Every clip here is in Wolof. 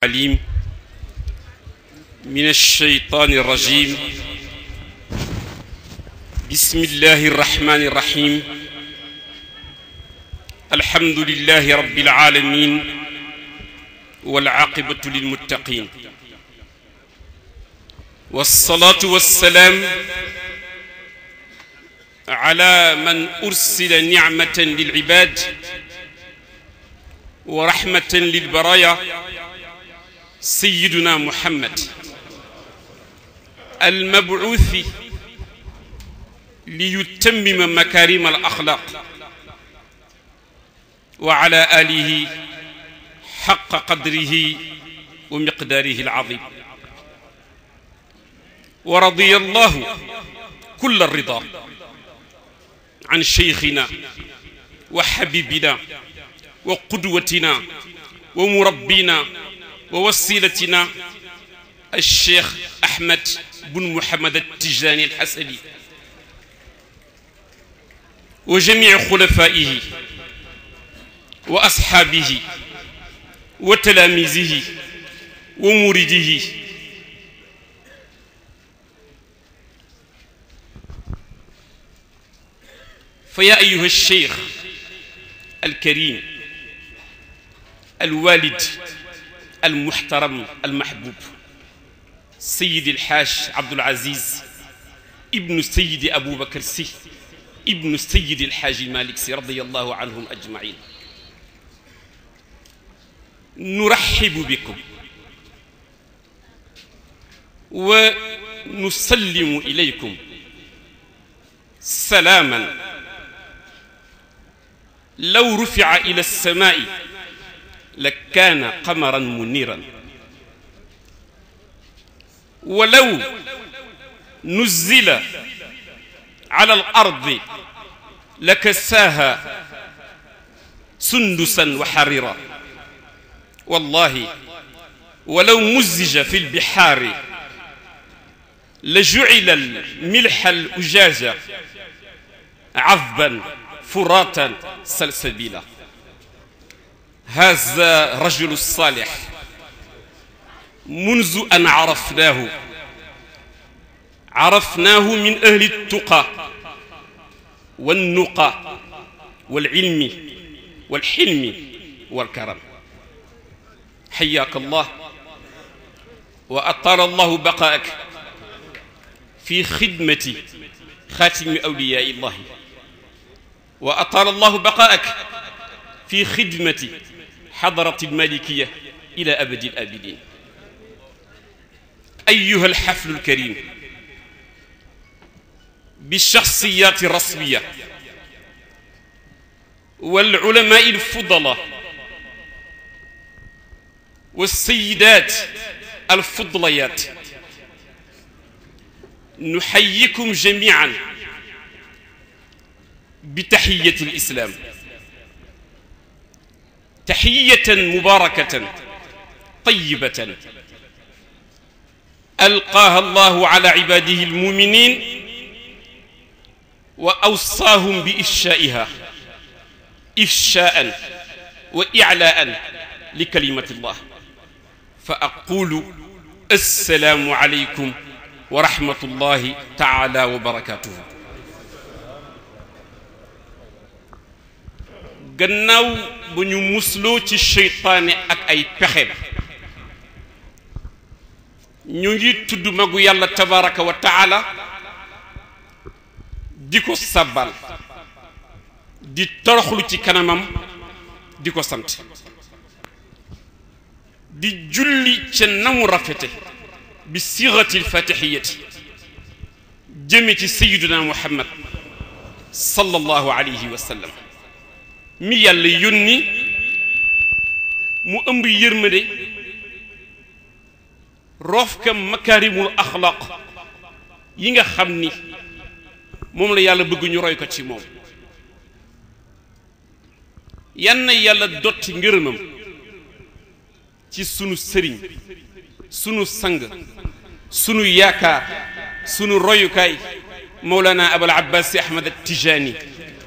العليم من الشيطان الرجيم بسم الله الرحمن الرحيم الحمد لله رب العالمين والعاقبة للمتقين والصلاة والسلام على من أرسل نعمة للعباد ورحمة للبرايا سيدنا محمد المبعوث ليتمم مكارم الأخلاق وعلى آله حق قدره ومقداره العظيم ورضي الله كل الرضا عن شيخنا وحبيبنا وقدوتنا ومربينا ووسيلتنا الشيخ أحمد بن محمد التجاني الحسني وجميع خلفائه وأصحابه وتلاميذه ومريده فيا أيها الشيخ الكريم الوالد المحترم المحبوب سيد الحاج عبد العزيز ابن سيد أبو بكر سي ابن سيد الحاج مالك سي رضي الله عنهم أجمعين نرحب بكم ونسلم إليكم سلاما لو رفع إلى السماء لكان قمرا منيرا ولو نزل على الأرض لكساها سندسا وحريرا والله ولو مزج في البحار لجعل الملح الأجاج عذبا فراتا سلسبيلا هذا رجل الصالح منذ أن عرفناه عرفناه من أهل التقى والنقى والعلم والحلم والكرم حياك الله وأطال الله بقاءك في خدمة خاتم أولياء الله وأطال الله بقاءك في خدمة حضرة المالكية إلى أبد الآبدين أيها الحفل الكريم بالشخصيات الرسمية والعلماء الفضلاء والسيدات الفضليات نحييكم جميعا بتحية الإسلام تحية مباركة طيبة ألقاها الله على عباده المؤمنين وأوصاهم بإفشائها إفشاء وإعلاء لكلمة الله فأقول السلام عليكم ورحمة الله تعالى وبركاته gannaaw ba ñu musloo ci seytaane ak ay pexeem ñu ngi tudd magu yàlla tabaraka wa taala di ko sabbal di toroxlu ci kanamam di ko sant di julli ca namu rafete bi sirati lfatixiyati jëme ci sayiduna muhammad sallallahu alayhi wa sallam mi yàlla yónni mu ëmb yërmande roof ka makaarimul axlaq yi nga xam ni moom la yàlla bëgg ñu roy ko ci moom yan na yàlla dotti ngërëmam ci sunu sëriñ sunu sang sunu yaakaar sunu royukaay mawlana abul abbas si ahmad at-tijaani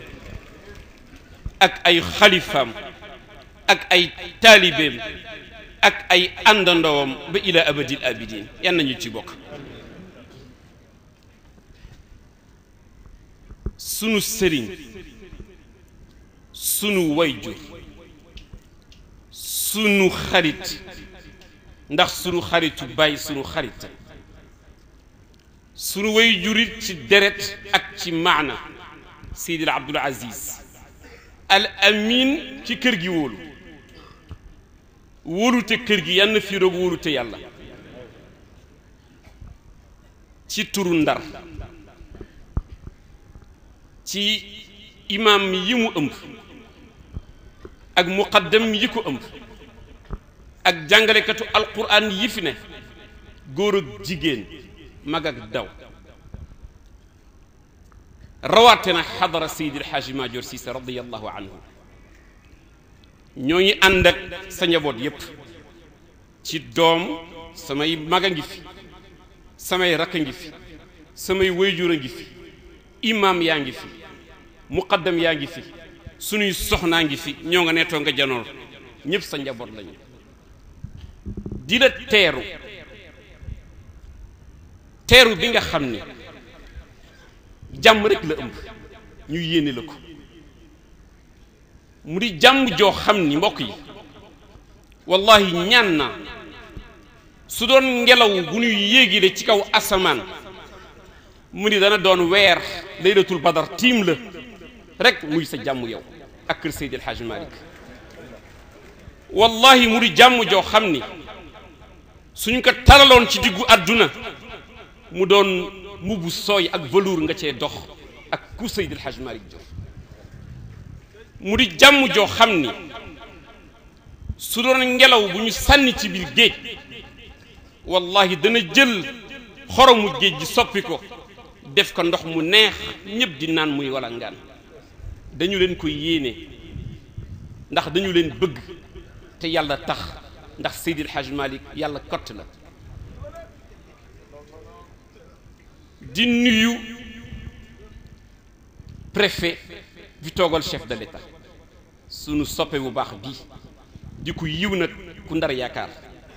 ak ay xalifaam ak ay taalibeem ak ay àndandoowam ba ila abadil abidin yan nañu ci bokk sunu sëriñ sunu wayjur sunu xarit ndax sunu xaritu bàyyi sunu xarit sunu wayjurit ci deret ak ci maana Seydil Abdul Aziz al amin ci kër gi wóolu wóolute kër gi yann fii roog wóolute yàlla ci turu ndar ci imaam yi mu ëmb ak muqaddam yi ko ëmb ak jàngalekatu alquran yi fi ne góor ak jigéen mag ak daw rawaate na xadara Seydil Xaaji Maajoor Siise radiyallahu anhu ñoo ngi ànd ak sa njaboot yépp ci doom samay mag a ngi fi samay rakk a ngi fi samay wayjur a ngi fi imaam yaa ngi fi muqaddam yaa ngi fi sunuy soxnaa ngi fi ñoo nga neetoo nga janoor ñépp sa njaboot lañu di la teeru teeru bi nga xam ni jàmm rek la ëmb ñu yéene la ko mu di jàmm joo xam ni mbokk yi wallahi ñaan naa su doon ngelaw bu ñuy yéegile ci kaw asamaan mu ni dana doon weer laylatul badar tiim la rek muy sa jàmm yow ak kër Seydi El Hadji Malick wallahi mu di jàmm joo xam ni suñ ko taraloon ci diggu àdduna mu doon mbubu sooy ak velours nga cee dox ak ku Seydi El Hadji Malick jox mu di jàmm joo xam ni su doon ngelaw bu ñu sànni ci biir géej wallahi dana jël xoromu géej gi soppi ko def ko ndox mu neex ñëpp di naan muy wala ngaan dañu leen ko yéene ndax dañu leen bëgg te yàlla tax ndax Seydi El Hadji Malick yàlla kott la di nuyu préfet bi toogal chef de l'État sunu soppe bu baax bii di ku yiw nag ku ndar yaakaar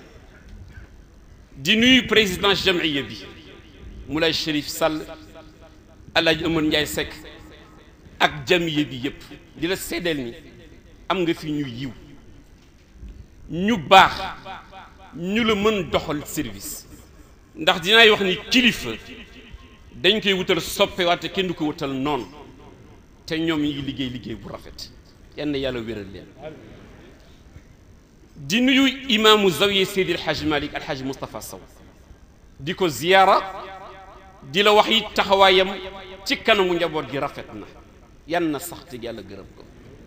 di nuyu président jamiya bi Moulay Chérif Sall Alaaji Amar Ndiaye Seck ak jamiya bi yépp di la seddeel ni am nga fi ñu yiw ñu baax ñu la mën doxal service ndax dinaay wax ni kilifa dañ koy wutal soppe waate kenn du ko wutal noonu te ñoom ñi ngi liggéey liggéey bu rafet yenn yàlla wéral leen di nuyu imaamu zawiya Seydi El Hadji Malick El Hadji Moustapha Sow di ko ziyaara di la wax yi taxawaayam ci kanamu njaboot gi rafet na yan na sax te yàlla gërëm ko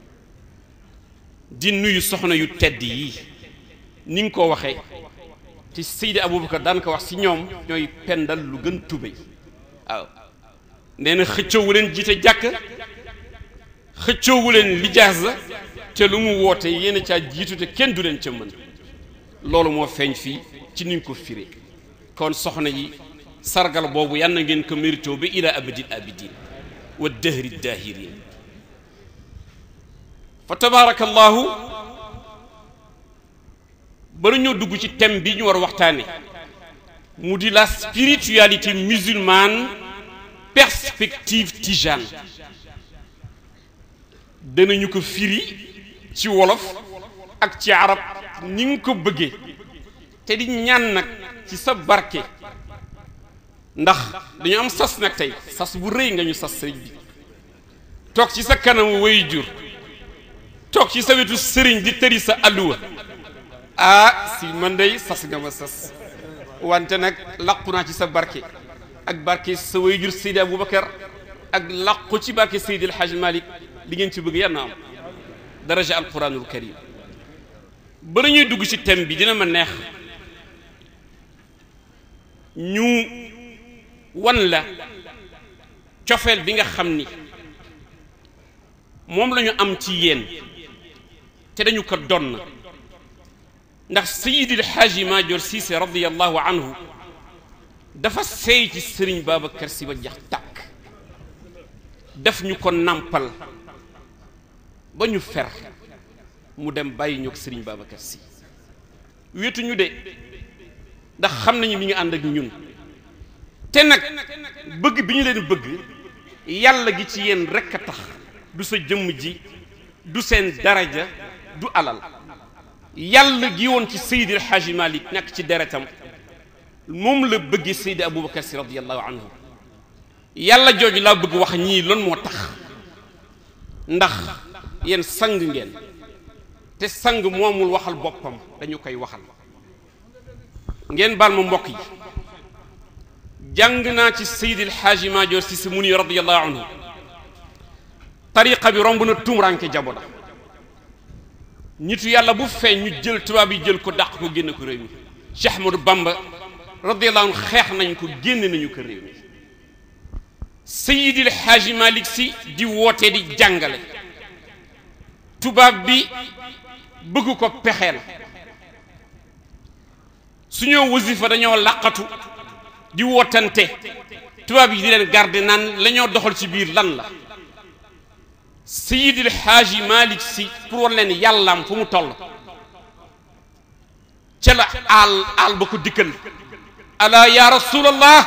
di nuyu soxna yu tedd yi ni nga ko waxee te Seydi Aboubacar daan ko wax si ñoom ñooy pendal lu gën tubéy waaw nee na xëccoowu leen jiite jàkk xëccoowu leen lijaasa te lu mu woote yéen a caa jiitu te kenn du leen ca mën loolu moo feeñ fii ci niñ ko firee kon soxna yi sargal boobu yal na ngeen ko mérito ba ila abadil abidin wa dahri dahirin fa tabaarakallahu bala ñoo dugg ci thème bi ñu war a waxtaane mu di la spiritualité musulmane perspective tijane danañu ko firi ci wolof ak ci arab ni nga ko bëggee te di ñaan nag ci sa barke ndax dañu am sas nag tey sas bu rëy nga ñu sas sëriñ bi toog ci sa kanamu way jur toog ci sa wetu sëriñ di tëri sa alluwa ah si man dey sas nga ma sas wante nag làqu naa ci sa barke ak barke sa way jur Seydi Aboubacar ak làqu ci barke Seydi El Hadji Malick li ngeen ci bëgg yal na am daraja alquranul karim bala ñuy dugg ci thème bi dina ma neex ñu wan la cofeel bi nga xam ni moom la ñu am ci yéen te dañu ko donn ndax sayidil xaaji maajoor siise radiallahu anhu dafa seey ci sëriñ babacar si ba jax tàkk def ñu ko nàmpal ba ñu fer mu dem bàyyi ñoo sëriñ babacar si wéetuñu de ndax xam nañu mi ngi ànd ak ñun te nag bëgg bi ñu leen bëgg yàlla gi ci yéen rekk a tax du sa jëmm ji du seen daraja du alal yàlla gi woon ci Seydi El Hadji Malick nekk ci deretam moom la bëggee Seydi Aboubacar si radiyallahu anhu yàlla jooju laa bëgg wax ñii loolu moo tax ndax yéen sang ngeen te sang moomul waxal boppam dañu koy waxal ngeen baal ma mbokk yi jàng naa ci Seydi El Hadji Maajoor si si muni radiyallahu anhu tariqa bi romb na tumranke jaboda nitu yàlla bu feeñ ñu jël tubaab yi jël ko dàq ko génn ko réew mi Cheikh Ahmadou Bamba radiyallahu anhu xeex nañ ko génn nañu ko réew mi Seydi El Hadji Malick si di woote di jàngale tubaab bi bëgg ko pexeel su ñoo wasifa dañoo làqatu di wootante tubaab yi di leen garde naan la ñoo doxal ci biir lan la Seydi El Hadji Malick si pour wan leen yàllaam fu mu toll ca la aal aal ba ko dikkal ala ya rasulallah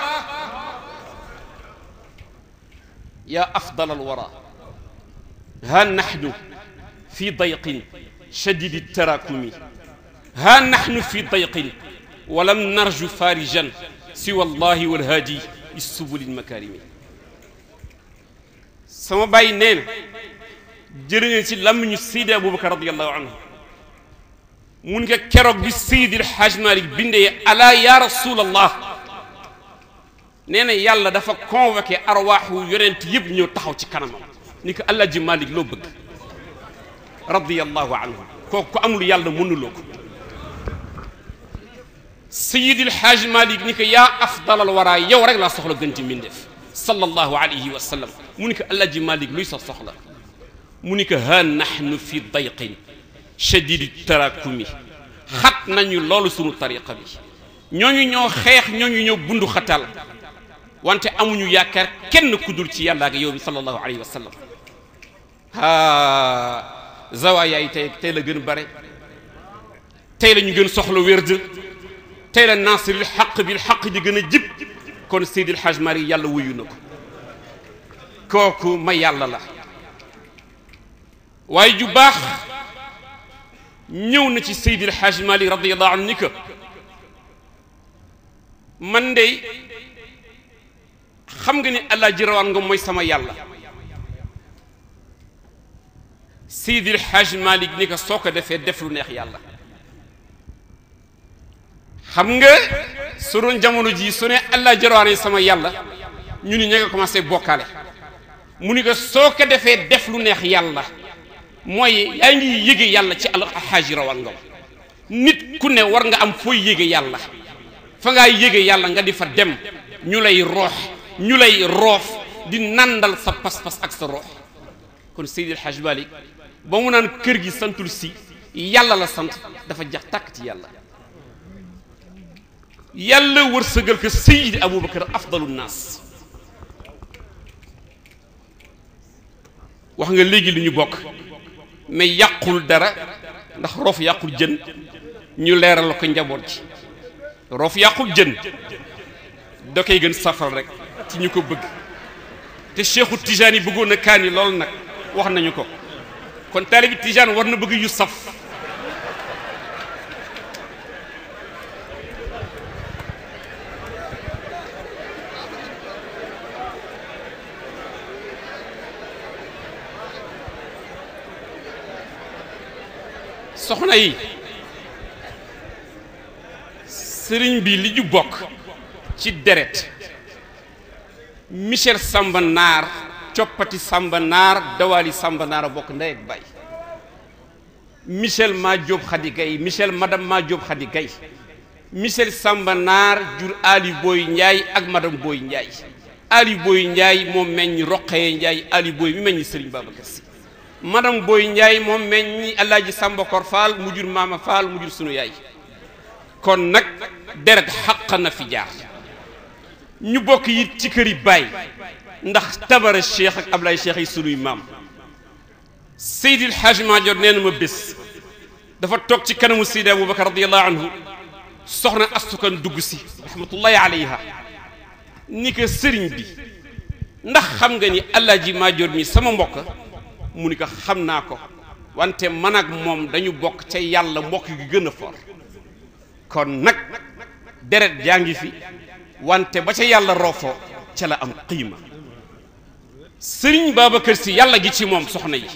ya afdal alwara ha nahnu fi dayqin shadidi tarakumi ha nahnu fi dayqin walam narju farijan siwa allahi walhaadi issubuli lmakarimi sama bàyyi nee na jërëñeen ci làmmiñu Seydi Aboubacar radiallahu anhu mun nga keroog bi Seydi El Hadji Malick bindee ala ya rasulallah nee na yàlla dafa convoqué arwaaxu yonent yëpp ñëw taxaw ci kanamam ni ko Alaaji Malick loo bëgg radiallahu anhu kooku ko amul yàlla mënuloo ko Seydi El Hadji Malick ni ko yaa afdalal waraa yow rek laa soxla gën ci mbindeef sallallahu alayhi wa sallam mu ni ko Alaaji Malick luy sa soxla mu ni ko ha nahnu fi dayqin shadidi tarakumi xat nañu loolu sunu tariqa bi ñooñu ñoo xeex ñooñu ñoo bundu xatal wante amuñu yaakaar kenn ku dul ci yàlla ak yow bi sallallahu alayhi wa sallam haa zawaaya yi tey tey la gën bare tey la ñu gën soxla wérd tey la nasiril xaq bil xaq di gën a jib kon Seydil Hadj Mari yàlla wuyu na ko kooku ma yàlla la waaye ju baax ñëw na ci Seydil Hadj Mali radiyallahu anhu ni ko man de xam nga ni Alaaji Rawaan nga mooy sama yàlla Seydil Hadj Malick ni ko soo ko defee def lu neex yàlla xam nga su doon jamono jii su ne Alaaji Rawaan sama yàlla ñu ni ña nga commencé bokkaale mu ni ko soo ko defee def lu neex yàlla mooy yaa ngi yége yàlla ci alxaaji rawaan nga nit ku ne war nga am fooy yége yàlla fa ngaa yége yàlla nga di fa dem ñu lay roox ñu lay roof di nandal sa pas-pas ak sa roox kon Seydi El Hadji Malick ba mu naan kër gi santul si yàlla la sant dafa jax tàkk ci yàlla yàlla wërsëgal ko Seydi Aboubacar afdalu naas wax nga léegi lu ñu bokk mais yàqul dara ndax roof yàqul jën ñu leeral ko njaboot ji roof yàqul jën da koy gën safal rek ci ñu ko bëgg te Cheikhu Tijaan yi bëggoon na kaani lool nag wax nañu ko kon taalibi Tijaan war na bëgg yu saf soxna yi sëriñ bi li ñu bokk ci deret Michel Samba Naar coppati Samba Naar dawali Samba Naar a bokk ndey ak baay Michel maa Jóob Xadi Gay Michel madame maa Jóob Xadi Gay Michel Samba Naar jur Ali Boy Njaay ak madame Boy Njaay Ali Boy Njaay moom meññ Roqee Njaay Ali Boy mi meññ sëriñ Babacar Si madame Boy Ndiaye moom meññi Alaaji Samba Kor Fall mu jur Maama Fall mu jur sunu yaay kon nag deret xaq na fi jaar ñu bokk it ci kër yi baay ndax tabara cheikh ak Ablaye cheikh yi sunuy maam Seydil Hadj Madior nee na ma bés dafa toog ci kanamu Seydi Aboubacar radiallahu anhu soxna astukan dugg si rahmatullahi alayha ni ko sëriñ bi ndax xam nga ni Alaaji Maajoor mi sama mbokk mu ni ko xam naa ko wante man ak moom dañu bokk ca yàlla mbokk gi gën a for kon nag deret jaa ngi fi wante ba ca yàlla roofoo ca la am qiima sëriñ Babacar si yàlla gi ci moom soxna yi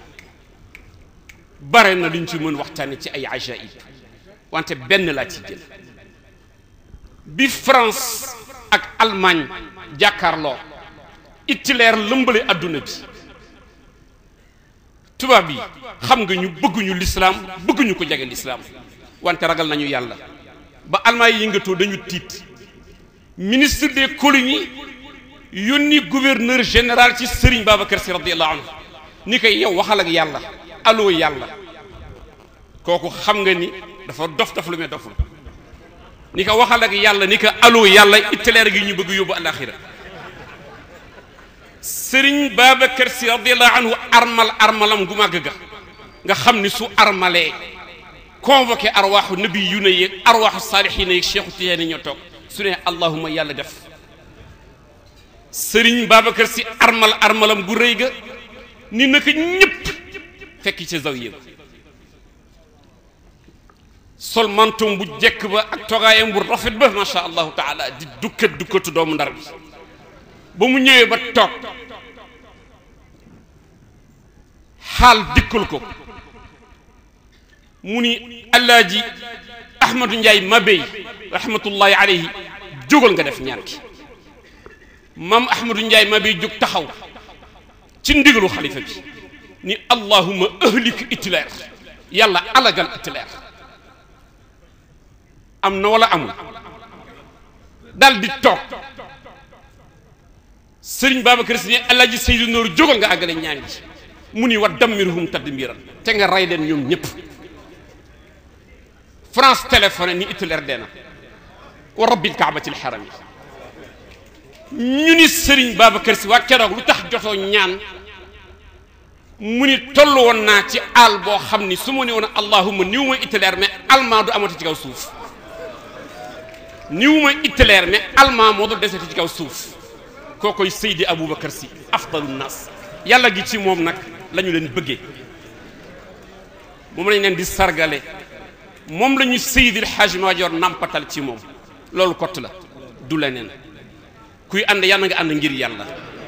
bare na luñ ci mën waxtaane ci ay ajaib wante benn laa ci jël bi France ak Allemagne jàkkaarloo Hitler lëmbale adduna bi tubaab yi xam nga ñu bëgguñu lislaam bëgguñu ko jege lislaam wante ragal nañu yàlla ba Allemagne yi yëngatoo dañu tiit ministre des colonies yónni gouverneur général ci Serigne Babacar Sy radiyallahu anhu ni koy yow waxal ak yàlla allo yàlla kooku xam nga ni dafa dof dof lu me doful ni ko waxal ak yàlla ni ko allo yàlla Hitler gi ñu bëgg yóbbu alaxira Serigne Babacar Sy radiyallahu anhu armal armalam gu màgg ga nga xam ni su armalee convoqué arwaaxu nabi yu ne yeeg arwaaxu saalixiina yeeg Cheikhu Tijaani ñoo toog su ne allahuma yàlla def Serigne Babacar Sy armal armalam gu rëy ga ni naka ñëpp fekk ci zawiya ba sol mantum bu jekk ba ak togaayam bu rafet ba macha allahu taala di dukkat dukkatu doomu ndar bi ba mu ñëwee ba toog xaal dikkul ko mu ni allaaji ahmadu njaay mabey rahmatullahi alayhi jógal nga def ñaan ki maam ahmadu njaay mabey jóg taxaw ci ndigalu xalifa bi ni allahuma ahlik Hitler yàlla alagal Hitler am na wala amul dal di toog sëriñ Babacar Sy ne alaaji Seydou Nour jógal nga àggale ñaan gi mu ni wa dammirhum tadmiran te nga rey leen ñoom ñëpp France téléphoné ni Hitler dee na wa rabbil kaabatil xaram yi ñu ni sëriñ Babacar Sy waa keroog lu tax jotoo ñaan mu ni toll woon naa ci àll boo xam ni su ma ne woon allahuma niw ma Hitler mais allemand du amati ci kaw suuf niw ma Hitler mais allemand moo dul deseti ci kaw suuf koo koy Seydi Aboubacar Sy afdalu nas yàlla gi ci moom nag la ñu leen bëggee moom lañ leen di sargale moom la ñu Seydi El Hadji Madior nampatal ci moom loolu kott la du leneen kuy ànd yàlla nga ànd ngir yàlla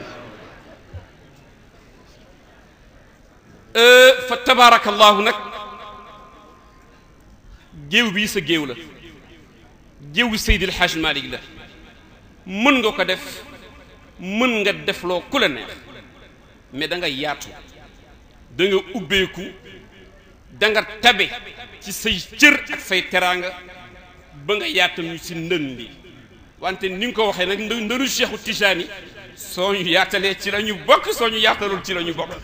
fa tabaarakallahu nag géew bii sa géew la géewu Seydi El Hadji Malick la mën nga ko def mën nga defloo ku la neex mais da nga yaatu da nga ubbeeku da nga tabe ci say cër ak say teraanga ba nga yaatam ñu si ndën bi wante ni nga ko waxee nag ndënu Cheikhu Tijaani soo ñu yaatalee ci la ñu bokk soo ñu yaatalul ci la ñu bokk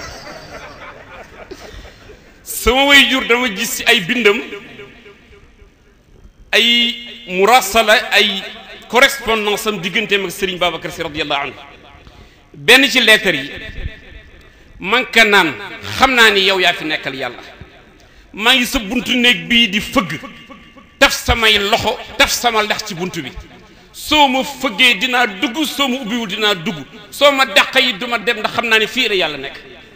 sama way jur dama gis ci ay bindam ay murasala ay correspondance am digganteem ak Serigne Babacar Sy radiyallahu anhu benn ci lettre yi man ka naan xam naa ni yow yaa fi nekkal yàlla maa ngi sa buntu néeg bii di fëgg taf samay loxo taf sama lex ci buntu bi soo ma fëggee dinaa dugg soo ma ubbiwul dinaa dugg soo ma dàq yi du ma dem ndax xam naa ne fii la yàlla nekk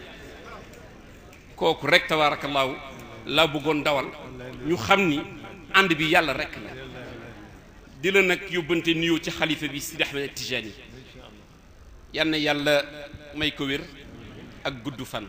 kooku rek tabaarakallaahu laa bëggoon dawal ñu xam ni ànd bi yàlla rek la di la nag yóbbante nuyoo ci xalifa bi Sidi Ahmed Tijani yal na yàlla may ko wér ak gudd fan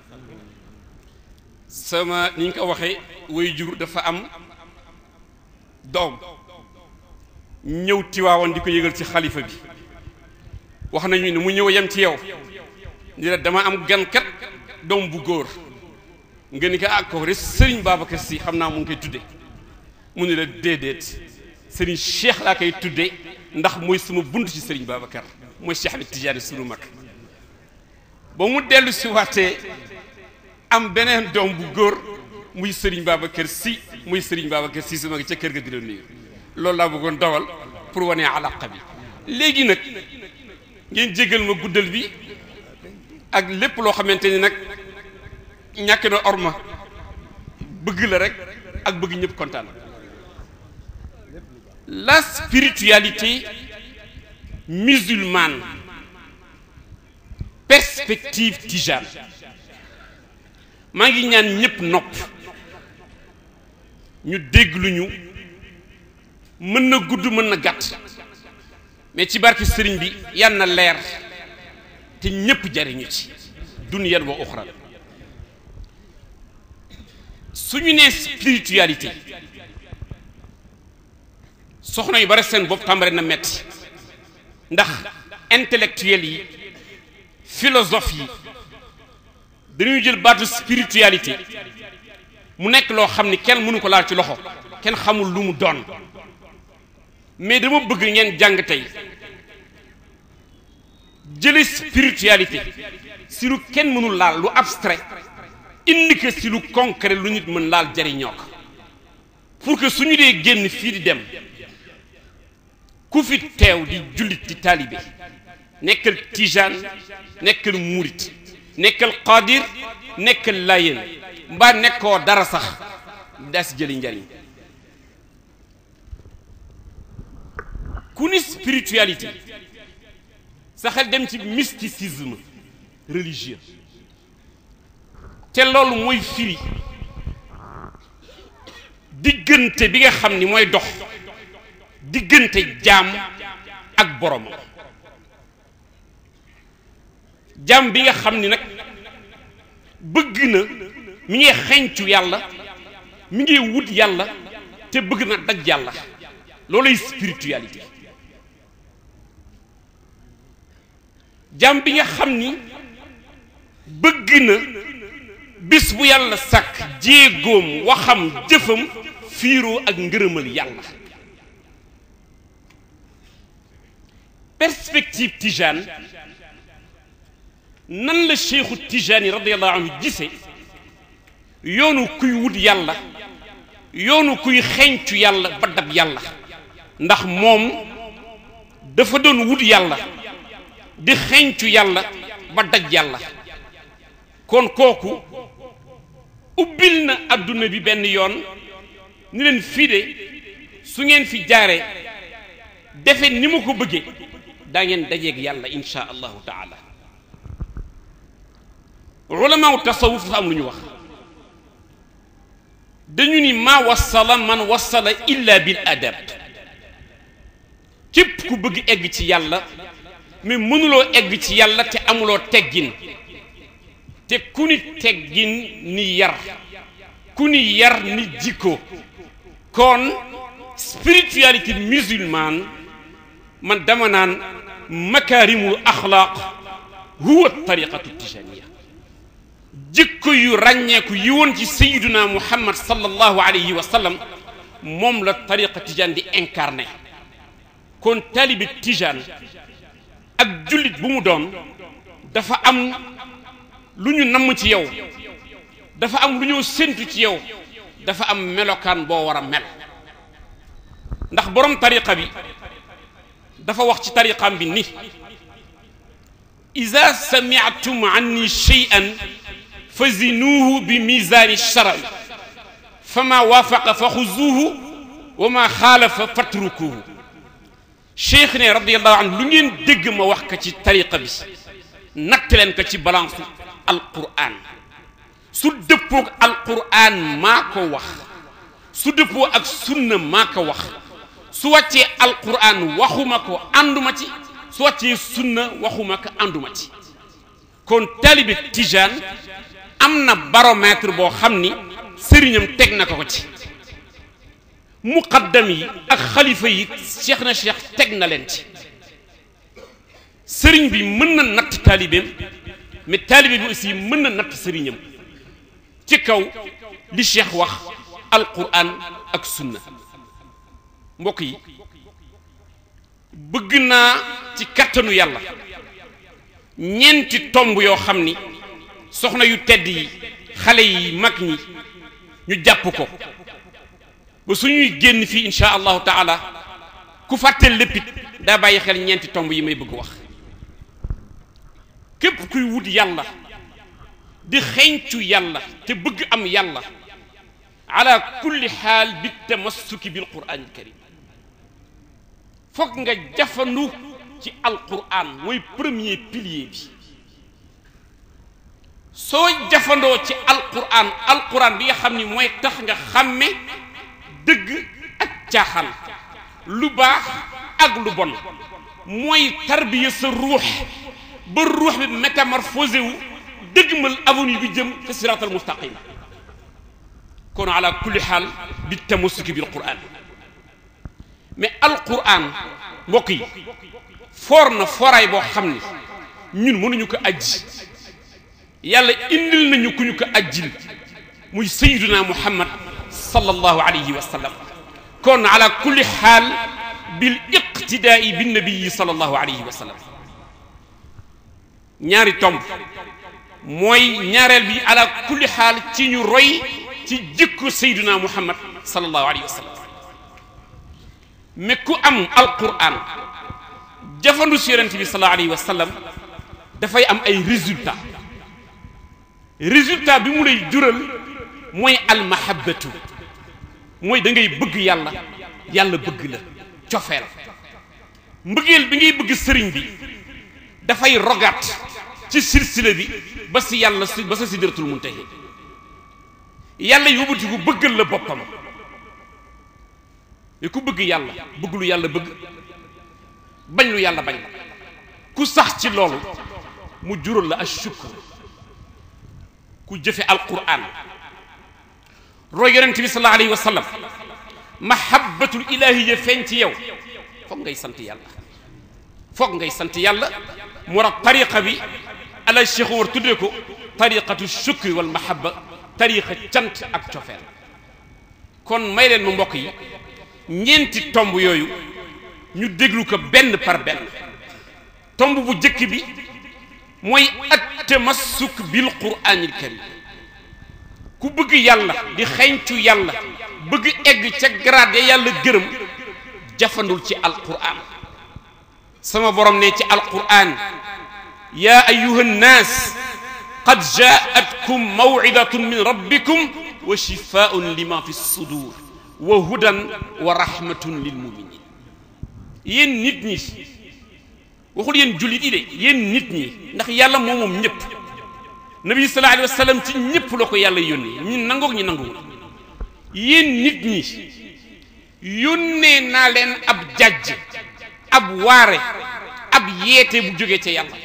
sama ni ñu ko waxee way jur dafa am doom ñëw tiwaawoon di ko yëgal ci xalifa bi wax nañu ne mu ñëw yem ci yow ni la dama am gankat doom bu góor nga ni ko ak ko rek sëriñ Babacar Sy xam naa mu ngi koy tudde mu ne la déedéet sëriñ Cheikh laa koy tudde ndax mooy sama bunt ci sëriñ Babacar mooy Cheikh bi Tidiane sunu mag ba mu dellu si waatee am beneen doom bu góor muy sëriñ Babacar Sy muy sëriñ Babacar Sy su mag ca kër ga di la nuyu loolu laa bëggoon dawal pour wane alaqa bi léegi nag ngeen jégal ma guddal bi ak lépp loo xamante ni nag ñàkk na orma bëgg la rek ak bëgg ñëpp kontaan la spiritualité musulmane perspective tijane maa ngi ñaan ñëpp nopp ñu déglu ñu mën na gudd mën na gàtt mais ci barke sëriñ bi yal na leer te ñëpp jariñu ci dunyan wa uxra suñu nee spiritualité soxna yu bari seen bopp tàmbare na metti ndax intellectuel yi philosophe yi dañuy jël baatu spiritualité mu nekk loo xam ni kenn mënu ko laal ci loxo kenn xamul lu mu doon mais dama bëgg ngeen jàng tey jële spiritualité si lu kenn mënul laal lu abstrait indi ko si lu concret lu nit mën laal jariñoo ko pour que suñu dee génn fii di dem ku fi teew di jullit di taalibe nekkal tijaan nekkal murit nekkal qadir nekkal layen mbaa nekkoo dara sax daa si jëli njariñ ku ni spiritualité sa xel dem ci mysticisme religieux te loolu mooy firi diggante bi nga xam ni mooy dox diggante jaam ak borom jaam bi nga xam ni nag bëgg na mi ngi xencu yàlla mi ngi wut yàlla te bëgg na daj yàlla loolay spiritualité jaam bi nga xam ni bëgg na bis bu yàlla sàkk jéegoom waxam jëfam fiiroo ak ngërëmal yàlla perspective tijane nan la cheikhu tijani radiallahu anhu gise yoonu kuy wut yàlla yoonu kuy xencu yàlla ba dab yàlla ndax moom dafa doon wut yàlla di xencu yàlla ba daj yàlla kon kooku ubbil na adduna bi benn yoon ni leen fii de su ngeen fi jaaree defe ni ma ko bëggee daa ngeen dajeeg yàlla insha allahu taala ulamaaw tasawuf dafa am lu ñu wax dañu ni maa wasala man wasala illa bil adab képp ku bëgg egg ci yàlla mais mënuloo egg ci yàlla te amuloo teggin te ku ni teggin ni yar ku ni yar ni jikko kon spiritualité musulmane man dama naan makaarimul axlaaq huwa tariqatu tijaniya jikko yu ràññeeku yi woon ci sayiduna muhammad sallallahu alayhi wa sallam moom la tariqa tijaan di incarné kon taalibi tijaan ak jullit bu mu doon dafa am lu ñu namm ci yow dafa am lu ñoo séntu ci yow dafa am melokaan boo war a mel ndax borom tariqa bi dafa wax ci tariqaam bi ni ida samiatum anni cheyan fa zinuuhu bi misaani shara'i fa ma waafaqa fa xuzuuhu wa ma xaalafa fatrukuuhu cheikh ne radiallahu anhu lu ngeen dégg ma wax ko ci tariqa bi natt leen ko ci balance alquran su dëppoog alquran maa ko wax su dëppoo ak sunna maa ko wax su wàccee alquran waxuma ko ànduma ci su wàccee sunna waxuma ko ànduma ci kon taalibe tijaan am na baromètre boo xam ni sëriñam teg na ko ko ci muqaddam yi ak xalifa yi cheikh na cheikh teg na leen ci sëriñ bi mën na natt taalibeem mais taalibe bi aussi mën na natt sëriñam ci kaw li cheikh wax alquran ak sunna mbokk yi bëgg naa ci kattanu yàlla ñeenti tomb yoo xam ni soxna yu tedd yi xale yi mag ñi ñu jàpp ko ba suñuy génn fii insha allahu taala ku fàtteel léppit daa bàyyi xel ñeenti tomb yi may bëgg wax képp kuy wut yàlla di xeeñcu yàlla te bëgg am yàlla ala kulli xaal bi tamassuki bil quraanil karim foog nga jafandu ci alquran mooy premier pilier bi soo jafandoo ci alquran alquran bi nga xam ni mooy tax nga xàmme dëgg ak caaxaan lu baax ak lu bon mooy tarbiya sa ruux ba ruux bi métamorphosé wu dëggmal avenue bi jëm fi siraatal mustaqim kon ala kulli xaal bi tamassuki bil quran mais alquran mbokk yi foor na fooraay boo xam ni ñun mënuñu ko ajji yàlla indil nañu ku ñu ko ajjil muy sayyiduna muhammad sallallahu alayhi wa sallam kon ala kulli xaal bil iqtidaai bin nabii sallallahu alayhi wa sallam ñaari tomb mooy ñaareel bi ala kulli xaal ci ñu roy ci jikko sayyiduna muhammad sallallahu alayhi wa sallam mais ku am alquran jafandu si yonent bi sallallahu alayhi wa sallam dafay am ay résultats résultat bi mu lay jural mooy almahabatu mooy da ngay bëgg yàlla yàlla bëgg la cofeel mbëggeel bi ngay bëgg sëriñ bi dafay rogaat ci silsila bi ba si yàlla si ba sa sidratul muntahi yàlla yóbbatiku bëggal la boppam mais ku bëgg yàlla bëgg lu yàlla bëgg bañ lu yàlla bañ ku sax ci loolu mu jural la ashukr ku jëfe alquran roy yonent bi sallallahu alayhi wa sallam mahabbatul ilahiya feeñ ci yow foog ngay sant yàlla foog ngay sant yàlla mu war a tariqa bi ala cheikh war tuddee ko tariqatu shukri wal mahabba tariqa cant ak cofeel kon may leen mu mbokk yi ñeenti tomb yooyu ñu déglu ko benn par benn tomb bu jëkk bi mooy at tamassuk bil quraanil karim ku bëgg yàlla di xeeñcu yàlla bëgg egg ca grade yàlla gërëm jafandul ci alquran sama borom ne ci alquran yaa ayuha nnaas qad jaatkum mawcidatun min rabbikum wa shifaun lima fi sudur wa hudan wa rahmatun lil muminin yéen nit ñi waxul yéen jullit yi de yéen nit ñi ndax yàlla moom moom ñëpp nabi sallallahu alayhi wa sallam ci ñëpp la ko yàlla yónnee ñi nangoog ñi nanguwul yéen nit ñi yónnee naa leen ab jàjj ab waare ab yeete bu jógee ca yàlla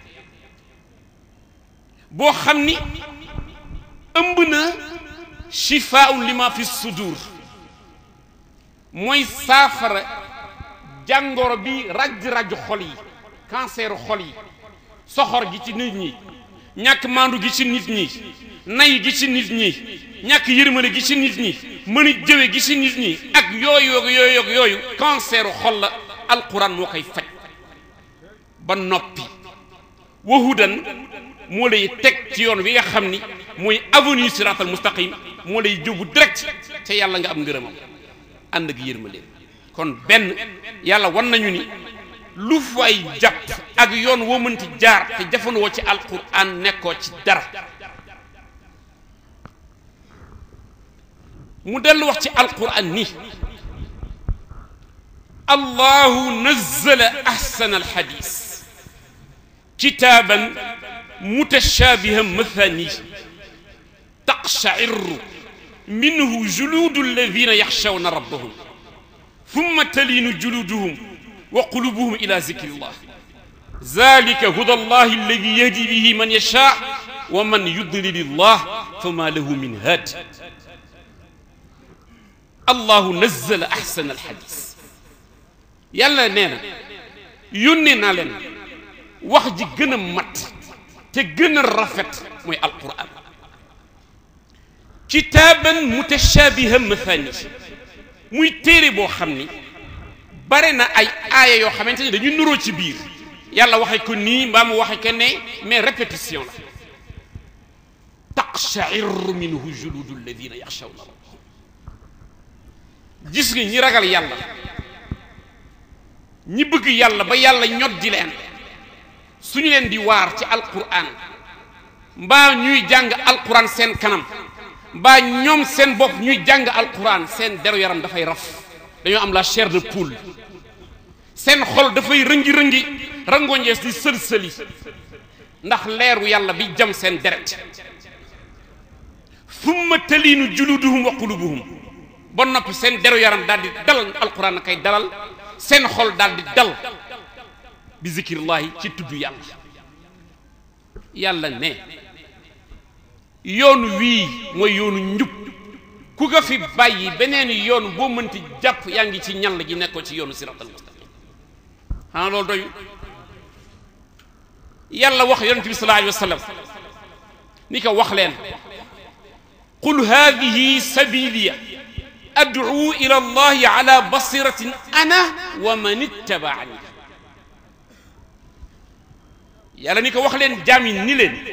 boo xam ni ëmb na shifaa'un lima fi sudur mooy saafara jàngoro bi raj-raj xol yi canceru xol yi soxor gi ci nit ñi ñàkk maandu gi ci nit ñi nay gi ci nit ñi ñàkk yërmale gi ci nit ñi mën a jëwe gi ci nit ñi ak yooyu yooyu yooyu canceru xol la alquran moo koy faj ba noppi wahudan moo lay teg ci yoon wi nga xam ni mooy avenue siratal mustaqim moo lay jóbu direct ca yàlla nga am ngërëmam ànd ak yërmale kon benn yàlla wan nañu ni lu fay jàpp ak yoon woo mënti jaar te jafandoo ci alquran nekkoo ci dara mu dellu wax ci alquran ni allahu nazzala ahsana alxadis kitaaban mutashabihan mathani taqsha'irru minhu juludu alladina yaxshawna rabbahum ثم تلين جلودهم وقلوبهم إلى ذكر الله ذلك هدى الله الذي يهدي به من يشاء ومن يضلل الله فما له من هاد الله نزل أحسن الحديث يلا نينا يوني نالن wax ji gën a mat te gën a rafet mooy alquran kitaaban mutashabihan mathani muy téere boo xam ni bare na ay aaya yoo xamante ni dañu nuroo ci biir yàlla waxe ko nii mbaa mu waxe ko ne mais répétition la taqsha'irru minhu juludu alladina yaxshawna rabbahum gis nga ñi ragal yàlla ñi bëgg yàlla ba yàlla ñot di leen suñu leen di waar ci alquran mbaa ñuy jàng alquran seen kanam mbaa ñoom seen bopp ñuy jàng alquran seen deru yaram dafay raf dañoo am la chair de poule seen xol dafay rëngi-rëngi rangoñees di sël-sëli ndax leeru yàlla bi jam seen deret summa taliinu juluduhum wa qulubuhum ba noppi seen deru yaram daal di dalal alquran kay dalal seen xol daal di dal bi zikrillahi ci tudd yàlla yàlla ne yoonu wii mooy yoonu njub ku ko fi bàyyi beneen yoon boo mënti jàpp yaa ngi ci ñal ji nekkoo ci yoonu siratal mustaqim xanaa loolu doyu yàlla wax yonente bi sallallahu alayhi wa sallam ni ko wax leen qul hadihi sabiliya ad'u ila allahi ala basiratin ana wa man ittabaani yàlla ni ko wax leen jaam yi ni leen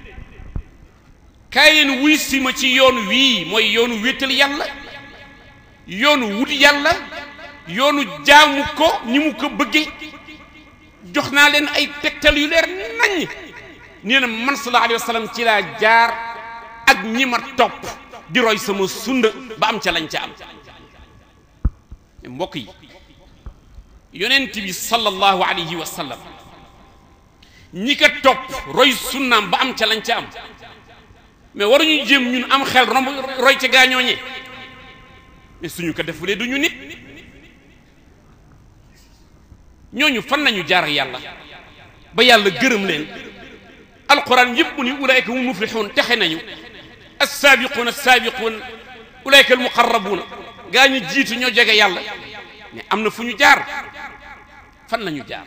kaay leen wuy si ma ci yoon wii mooy yoonu wéetal yàlla yoonu wut yàlla yoonu jaamu ko ni mu ko bëgge jox naa leen ay tegtal yu leer nañ nee na man sallallahu alayhi wa sallam ci laa jaar ak ñi ma topp di roy sama sunna ba am ca lañ ca am mbokk yi yonent bi sallallahu alayhi wa sallam ñi ko topp roy sunnaam ba am ca lañ ca am mais waruñu jéem ñun am xel romb roy ca gaañooñe mais suñu ko defulee du ñu nit ñooñu fan nañu jaar ak yàlla ba yàlla gërëm leen alquran yëpp mu ni ulaayka hum muflixuun texe nañu assaabiquun assaabiquun ulaayka almuqarrabuuna gaa ñu jiitu ñoo jege yàlla mais am na fu ñu jaar fan lañu jaar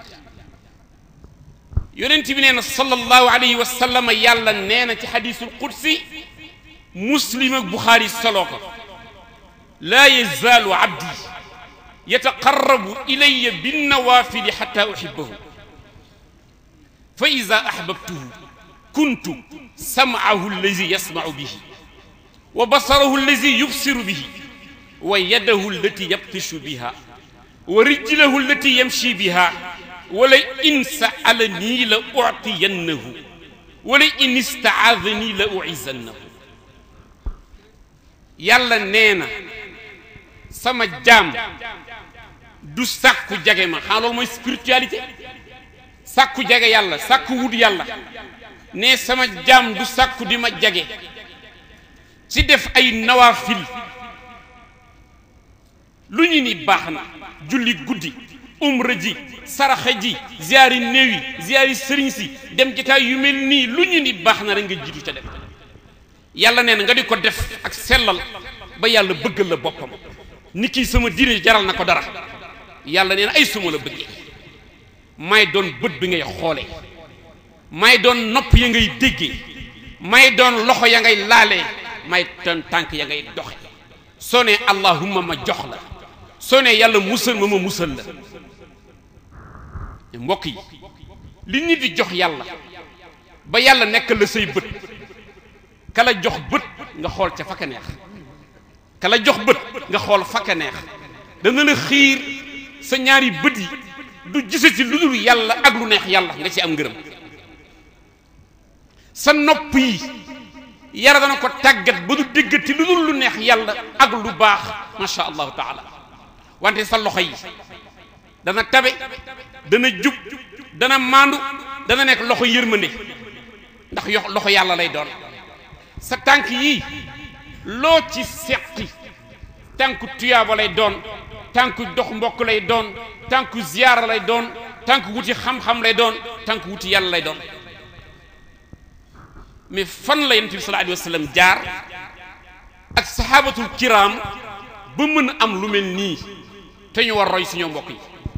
yonent bi nee na sallallahu alayhi wa sallam yàlla nee na ci xadiisul qudsi muslim ak buxaari soloo ko laa yazaalu abdi yataqarrabu ilayya binnawaafili xatta uhibbahu fa ida ahbabtuhu kuntu samcahu allazi yasmacu bihi wa basarahu allazi yubsiru bihi wa yadahu allati yabtishu biha wa rijlahu allati yamshi biha wala in saalanii la utiyannahu wala in istaadanii la uizannahu yàlla nee na sama jaam du sàkku jage ma xanaa loolu mooy spiritualité sàkku jage yàlla sàkku wut yàlla ne sama jaam du sàkku di ma jage ci def ay nawaafil lu ñu ni baax na julli guddi umra ji saraxa ji ziyaari néew yi ziyaari sëriñ si dem jataay yu mel nii lu ñu ni baax na rek nga jiitu ca def yàlla nee na nga di ko def ak sellal ba yàlla bëggal la boppam ni kii sama diine jaral na ko dara yàlla nee na ay suma la bëggee may doon bët bi ngay xoolee may doon nopp ya ngay déggee may doon loxo ya ngay laalee may doon tànk ya ngay doxe soo ne allahumma ma jox la soo ne yàlla musal ma ma musal la mbokk yi li nit di jox yàlla ba yàlla nekk la say bët kala jox bët nga xool ca fakka neex kala jox bët nga xool fakka neex dana la xiir sa ñaari bët yi du gisati lu dul yàlla ak lu neex yàlla nga ci am ngërëm sa nopp yi yara dana ko tàggat ba du déggati lu dul lu neex yàlla ak lu baax macha allahu taala wante sa loxo yi dana tabe dana jub dana maandu dana nekk loxo yërmande ndax yo loxo yàlla lay doon sa tànk yii loo ci seqi tànku tuyaaba lay doon tànku dox mbokk lay doon tànku ziyaara lay doon tànku wuti xam-xam lay doon tànku wuti yàlla lay doon mais fan la yonent bi sallallahu alayhi wa sallam jaar ak saxaabatul kiram ba mën a am lu mel nii te ñu war roy suñu mbokk yi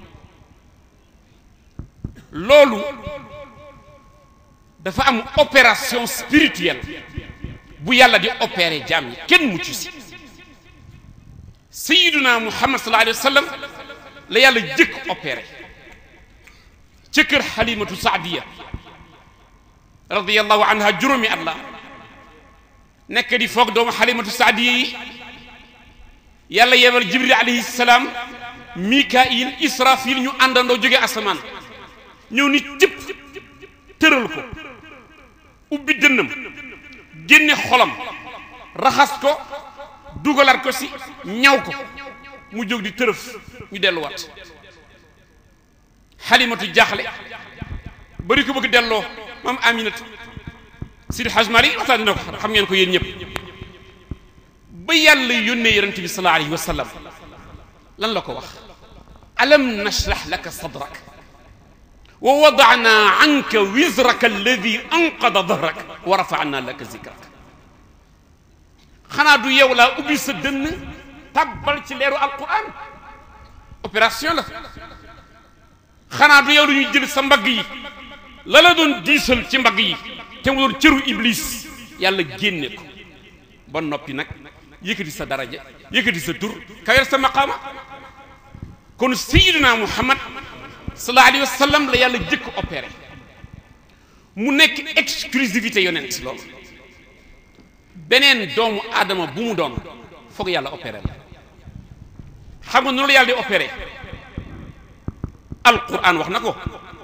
loolu dafa am opération spirituelle bu yàlla di opérer jaam yi kenn mucc si sayiduna muhammad sallallahu alayhi wa sallam la yàlla jëkk opéré ca kër xalimatu saadiya radiyallahu anha juróomi at la nekk di foog doomu xalimatu saadiya yi yàlla yebal jibril alayhi salaam mikail israfil ñu àndandoo jóge asamaan ñëw ni cëpp tëral ko ubbi dënnam génne xolam raxas ko dugalaat ko si ñaw ko mu jóg di tërëf ñu delluwaat xalimatu jaaxle bari ko bëgg delloo maam aminatu sidi haj malik waxtaan dina ko xam ngeen ko yéen ñëpp ba yàlla yónnee yonente bi sallallahu alayhi wa sallam lan la ko wax alam nashrah laka sadrak wa wadana anka wizraka alladi anqada dahrak wa rafana laka zikrak xanaa du yow laa ubbi sa dënn tabbal ci leeru alquran opération la xanaa du yow lu ñuy jël sa mbagg yi la la doon diisal ci mbagg yi te mu doon cëru iblis yàlla génne ko ba noppi nag yëkkati sa daraja yëkkati sa tur kawel sa maqaama kon sayyidina muhammad sallallahu alayhi wa sallam la yàlla jëkk opéré mu nekk exclusivité yonent loolu beneen doomu aadama bu mu doon foog yàlla opéré la xam nga noonu la yàlla di opéré alquran wax na ko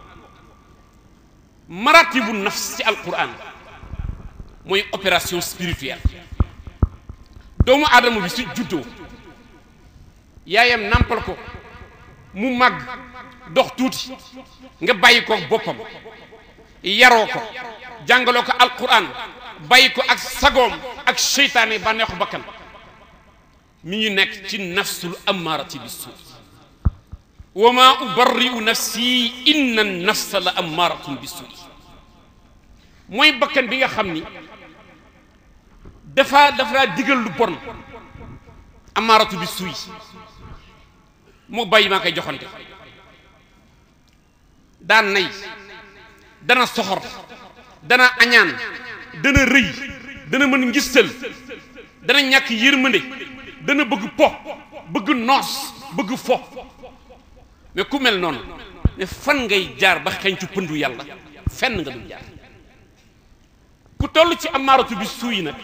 maratibu nafs ci alquran mooy opération spirituelle doomu aadama bi su juddoo yaayam nàmpal ko mu màgg dox tuuti nga bàyyi ko boppam yaroo ko jàngaloo ko alquran bàyyi ko ak sagoom ak seytaane bànneexu bakkan mi ngi nekk ci nafsul ammarati bi suu wa ma ubarri'u nafsi inna nafsa la ammaratun bi suu mooy bakkan bi nga xam ni dafa dafa laa digal lu bon ammaratu bi suuy moo bàyyi maa koy joxante daan nay dana soxor dana añaan dana rëy dana mën ngistal dana ñàkk yërmande dana bëgg po bëgg noos bëgg fo mais ku mel noonu ne fan ngay jaar ba xeeñcu pëndu yàlla fenn nga dul jaar ku toll ci amaaratu bi suuy nag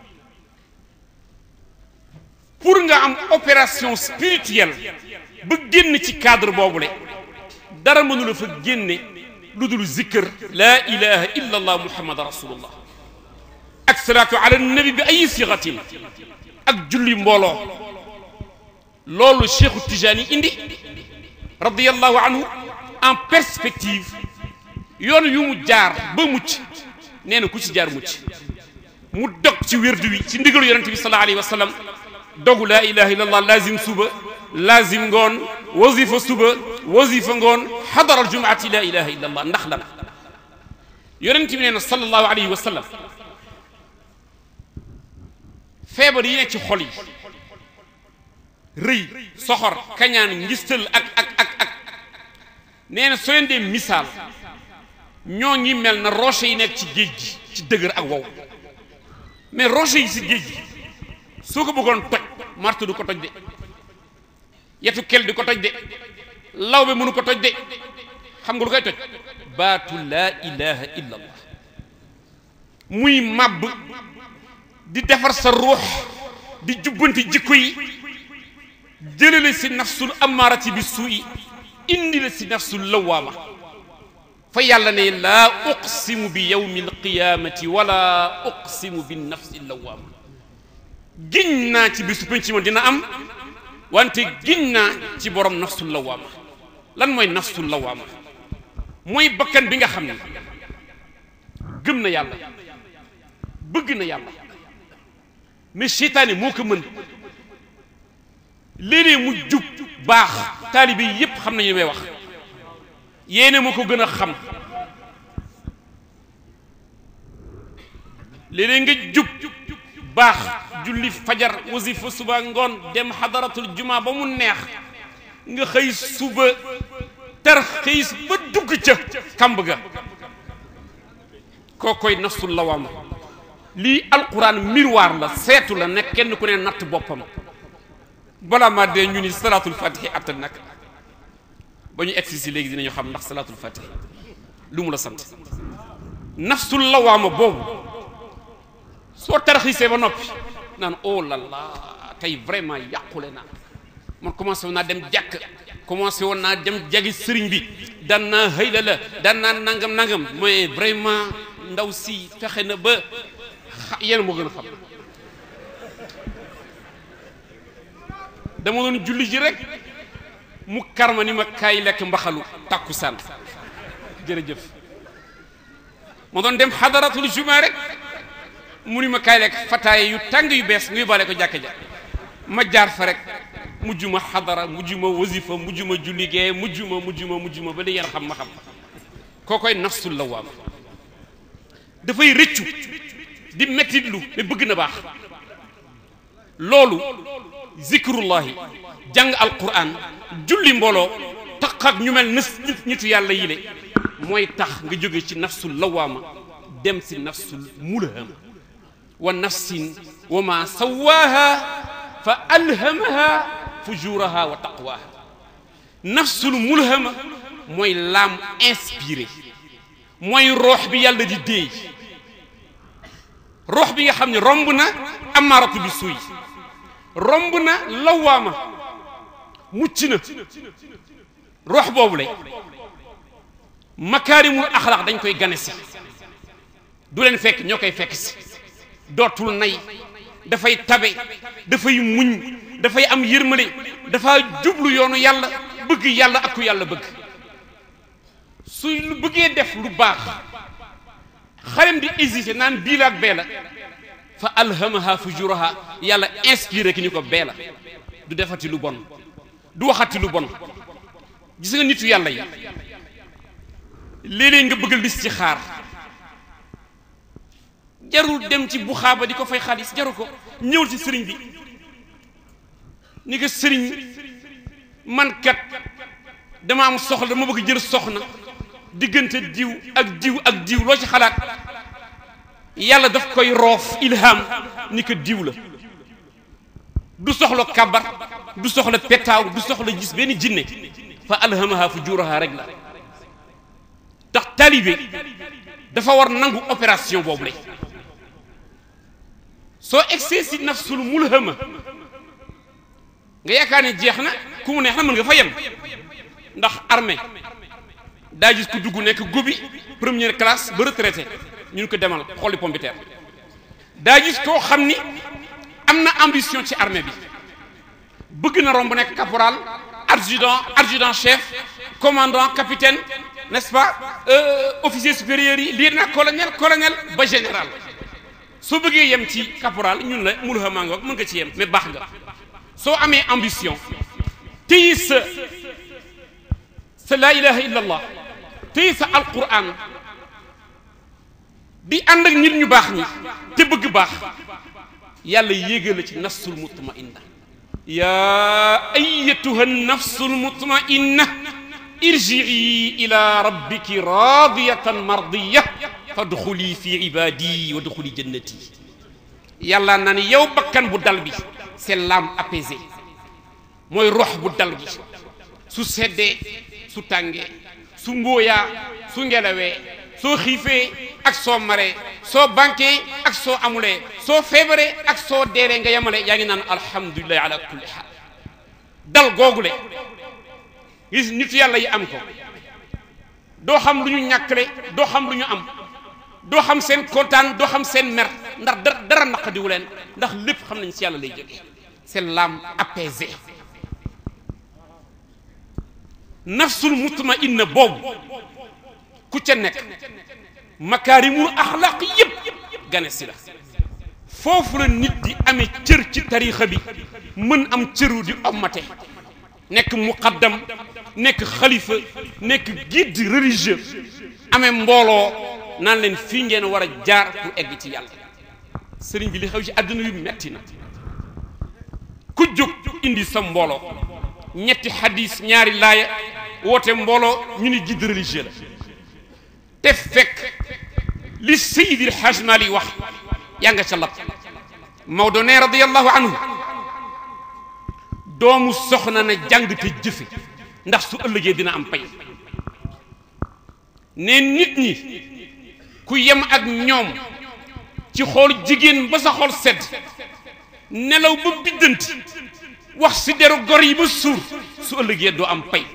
pour nga am opération spirituelle ba génn ci cadre boobule dara mënula fa génne lu dul zikkër laa ilaha illa allah muhammad rasulullah ak salaatu ala nabi bi ay sigatin ak julli mbooloo loolu cheikhu tijaani indi radiallahu anhu en perspective yoon yu mu jaar ba mucc nee na ku ci jaar mucc mu dog ci wérdu wi ci ndigalu yonente bi sallallahu alayhi wa sallam dogu laa ilaha illa allah lazim suba lazim ngoon wazifa suba wazifa ngoon xadaral jumaati laa ilaha illa allah ndax lan yonente bi nee na sallallahu alayhi wa sallam feebar yi nekk ci xol yi rëy soxor kañaan ngistal ak ak ak ak nee na soo leen dee misaal ñoo ngi mel na roche yi nekk ci géej gi ci dëgër ak wow mais roche yi si géej gi soo ko bëggoon toj marto du ko toj de yetu kel di ko toj de law bi mënu ko toj de xam nga lu koy toj baatu laa ilaha illa allah muy màbb di defar sa ruux di jubbanti jikko yi jële la si nafsul amaarati bi suu'i indi la si nafsul lawaama fa yàlla ne laa uqsimu bi yawmi alqiyamati wala uqsimu bi nafsi lawaama giñ naa ci bisu penc ma dina am wante giñ naa ci borom nafsul lawaama lan mooy nafsul lawaama mooy bakkan bi nga xam ne gëm na yàlla bëgg na yàlla mais seytaane moo ko mën léeg-léeg mu jub baax taalibe yi yépp xam nañu li may wax yéene moo ko gën a xam léeg-léeg nga jub baax julli fajar wasifa suba ngoon dem xadaratul juma ba mu neex nga xëy suba tar xëy ba dugg ca kamb ga koo koy nafsul lawaama lii alquran miroir la seetu la nekk kenn ku ne natt boppam balaa maa dee ñu ni salaatul fatihi attan nag ba ñu egsi si léegi dinañu xam ndax salaatul fatihi lu mu la sant nafsul lawaama boobu soo tarxiisee ba noppi naan oh la la tey vraiment yàqule naa man commencé woon naa dem jàkk commencé woon naa dem jagi sëriñ bi daan naa xëy la la daan naa nangam nangam mais vraiment ndaw si fexe na ba yéen moo gën a xam dama doon julli ji rek mu karma ni ma kaay lekk mbaxalu tàkkusaan jërëjëf ma doon dem xadaratul juma rek mu ni ma kaay lekk fataaye yu tàng yu bees nga yóbbaale ko jàkka ja ma jaar fa rek mujj ma xadara mujj ma wasifa mujj ma julli gee mujj ma mujj ma mujj ma ba li ngeen xam ma xam koo koy nafsul lawaama dafay rëccu di mettitlu mais bëgg na baax loolu zikrullahi jàng alquran julli mbooloo tax ak ñu mel nës nitu yàlla yile mooy tax nga jóge ci nafsul lawaama dem si nafsul mulhama wa nafsin wa ma sawaaha fa alhamaha fujuraha wa taqwaha nafsul mulhama mooy l'âme inspirée mooy roox bi yàlla di déey roox bi nga xam ne romb na amaaratu bi suuy romb na lawaama mucc na roox boobu lay makaarimul axlaq dañ koy gane si du leen fekk ñoo koy fekk si dootul nay dafay tabe dafay muñ dafay am yërmale dafa jublu yoonu yàlla bëgg yàlla ak ku yàlla bëgg su lu bëggee def lu baax xalem di hésité naan bii la ak bee la fa alhamaha fujuraha yàlla inspiré ki ñu ko bee la du defati lu bon du waxati lu bon gis nga nitu yàlla yi léeg-léeg nga bëgg listixaar jarul dem ci buxaaba di ko fay xaalis jaru ko ñëwul ci sëriñ bi ni ko sëriñ man kat dama am soxla dama bëgg jël soxna diggante diw ak diw ak diw loo ci xalaat yàlla daf koy roof ilham ni ko diw la du soxla kabar du soxla petaaw du soxla gis benn jinne fa alhamaha fujuraha rek la tax taalibe dafa war nangu opération boobu lay soo egsee si nafsul mulhama nga yaakaar ne jeex na ku mu neex na mën nga fa yem ndax armée daa gis ku dugg nekk gobi première classe ba retraité ñun ko demal xolli pompiteer daa gis koo xam ni am na ambition ci armée bi bëgg na romb nekk caporal adjudant adjudant chef commandant capitaine n'est-ce pas officier supérieur yi lii nag colonel colonel ba général soo bëggee yem ci caporal ñun la mulhama nga mën nga ci yem mais baax nga soo amee ambition téyi sa sa laa ilaha illa allah téyi sa alquran di ànd ak nit ñu baax ñi te bëgg baax yàlla yéegal la ci nafsul mutmainna yaa ayatuha nafsul mutmainna irjii ila rabbiki radiyatan mardiya fadxuli fi ibadi wa dxuli jannati yàlla na ni yow bakkan bu dal bi c'est l'âme apaisée mooy rox bu dal bi su seddee su tàngee su mbóoyaa su ngelawee soo xiifee ak soo maree soo banquee ak soo amulee soo feebaree ak soo deeree nga yemale yaa ngi naan alhamdulillahi ala kulli xaal dal googule gis nitu yàlla yi am ko doo xam lu ñu ñàkkale doo xam lu ñu am doo xam seen kontaan doo xam seen mer ndax dara dara naqadiwu leen ndax lépp xam nañ si yàlla lay jógee c'est l'âme apaisée nafsul mutmainna boobu ku ca nekk makaarimul axlaaq yépp gane si la foofu la nit di amee cër ci tariixa bi mën am cëru di ommate nekk muqaddam nekk xalifa nekk guide religieux amee mbooloo naan leen fii ngeen war a jaar pour egg ci yàlla sëriñ bi li xew ci àdduna yu metti na ku jóg indi sa mbooloo ñetti xadis ñaari laaya woote mbooloo ñu ni guide religieux la te fekk li Seydil Hajj Mali wax yaa nga ca lab Maodo ne radiyallahu anhu doomu soxna na jàng te jëfe ndax su ëllëgee dina am pay ne nit ñi ku yem ak ñoom ci xool jigéen ba sa xol sedd nelaw ba biddanti wax si deru gor yi ba suur su ëllëgee doo am pay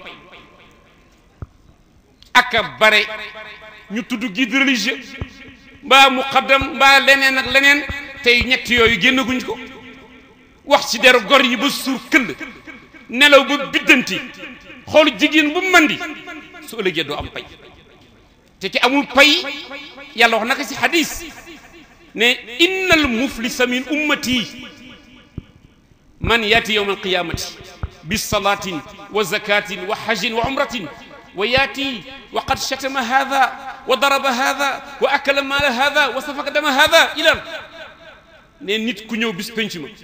aka bare ñu tudd guide religieux mbaa muqaddam mbaa leneen ak leneen tey ñett yooyu génnaguñ ko wax ci deru gor yi ba suur këll nelaw ba biddanti xool jigéen bu mandi su ëllëgee doo am pay te ki amul pay yàlla wax naka ci xadis ne innal muflisa min ummati man yaati yowma alqiyamati bi salatin wa zakatin wa hajjin wa umratin wa yaati wa qad shatama hada wa daraba hada wa akala maala hada wa safaka dama hada ila ne nit ku ñëw bis penc ma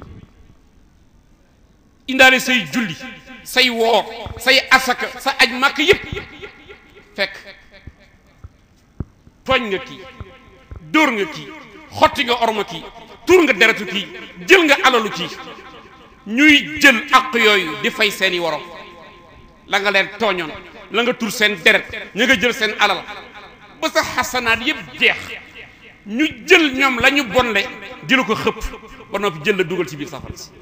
indaale say julli say woor say asaka sa aj màkk yépp fekk tooñ nga kii dóor nga kii xotti nga orma kii tuur nga deretu kii jël nga alalu kii ñuy jël ak yooyu di fay seeni worom la nga leen tooñoon la nga tur seen deret ña nga jël seen alal ba sa xasanaat yépp jeex ñu jël ñoom la ñu bonle di la ko xëpp ba noppi jël la dugal ci biir safara si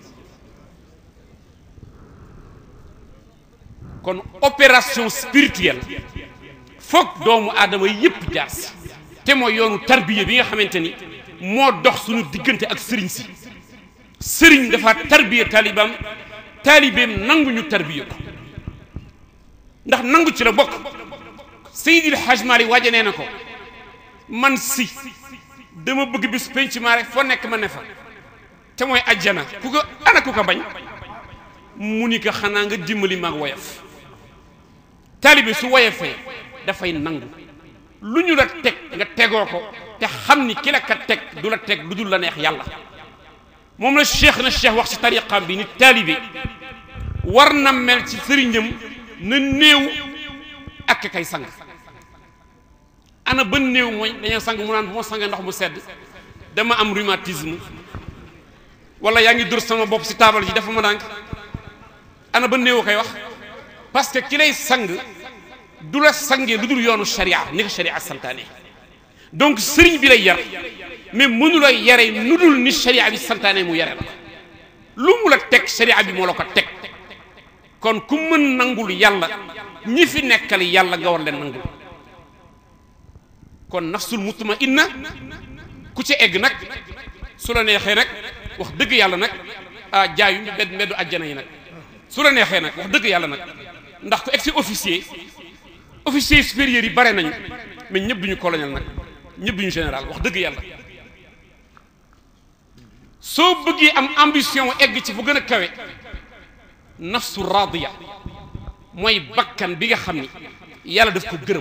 kon opération spirituelle foog doomu aadama yépp jaar si te mooy yoonu tarbiya bi nga xamante ni moo dox suñu diggante ak sëriñ si sëriñ dafa tarbiya taalibaam taalibeem nangu ñu tarbiya ko ndax nangu ci la bokk Seydil Hadj Malick waaja nee na ko man si dama bëgg bis penc maa rek foo nekk ma ne fa te mooy ajjana ku ko ana ku ko bañ mu ni ko xanaa nga dimbali maag woyof taalibe su woyofee dafay nangu lu ñu la teg nga tegoo ko te xam ni ki la ka teg du la teg lu dul la neex yàlla moom la cheikh na cheikh wax ci tariqam bi ni taalibe war na mel ci sëriñam na néew ak kay sang ana ba néew mooy dañoo sang mu naan bu ma sangee ndox mu sedd dama am rhumatisme wala yaa ngi dur sama bopp si taabal ji dafa ma dànk ana ba néew koy wax parce que ki lay sang du la sangee lu dul yoonu sharia ni ko sharia santaane donc sëriñ bi lay yar mais mënu la yare nu dul ni sharia bi santaane mu yare la lu mu la teg sharia bi moo la ko teg kon ku mën nangul yàlla ñi fi nekkal yàlla nga war leen nangul kon nafsul mutmainna ku ci egg nag su la neexee nag wax dëgg yàlla nag ah jaayu mbedd mbeddu àjjana yi nag su la neexee nag wax dëgg yàlla nag ndax ku egg si officier officier supérieur yi bare nañu mais ñëpp duñu colonel nag ñëpp duñu général wax dëgg yàlla soo bëggee am ambition egg ci fu gën a kawe nafsu radiya mooy bakkan bi nga xam ni yàlla daf ko gërëm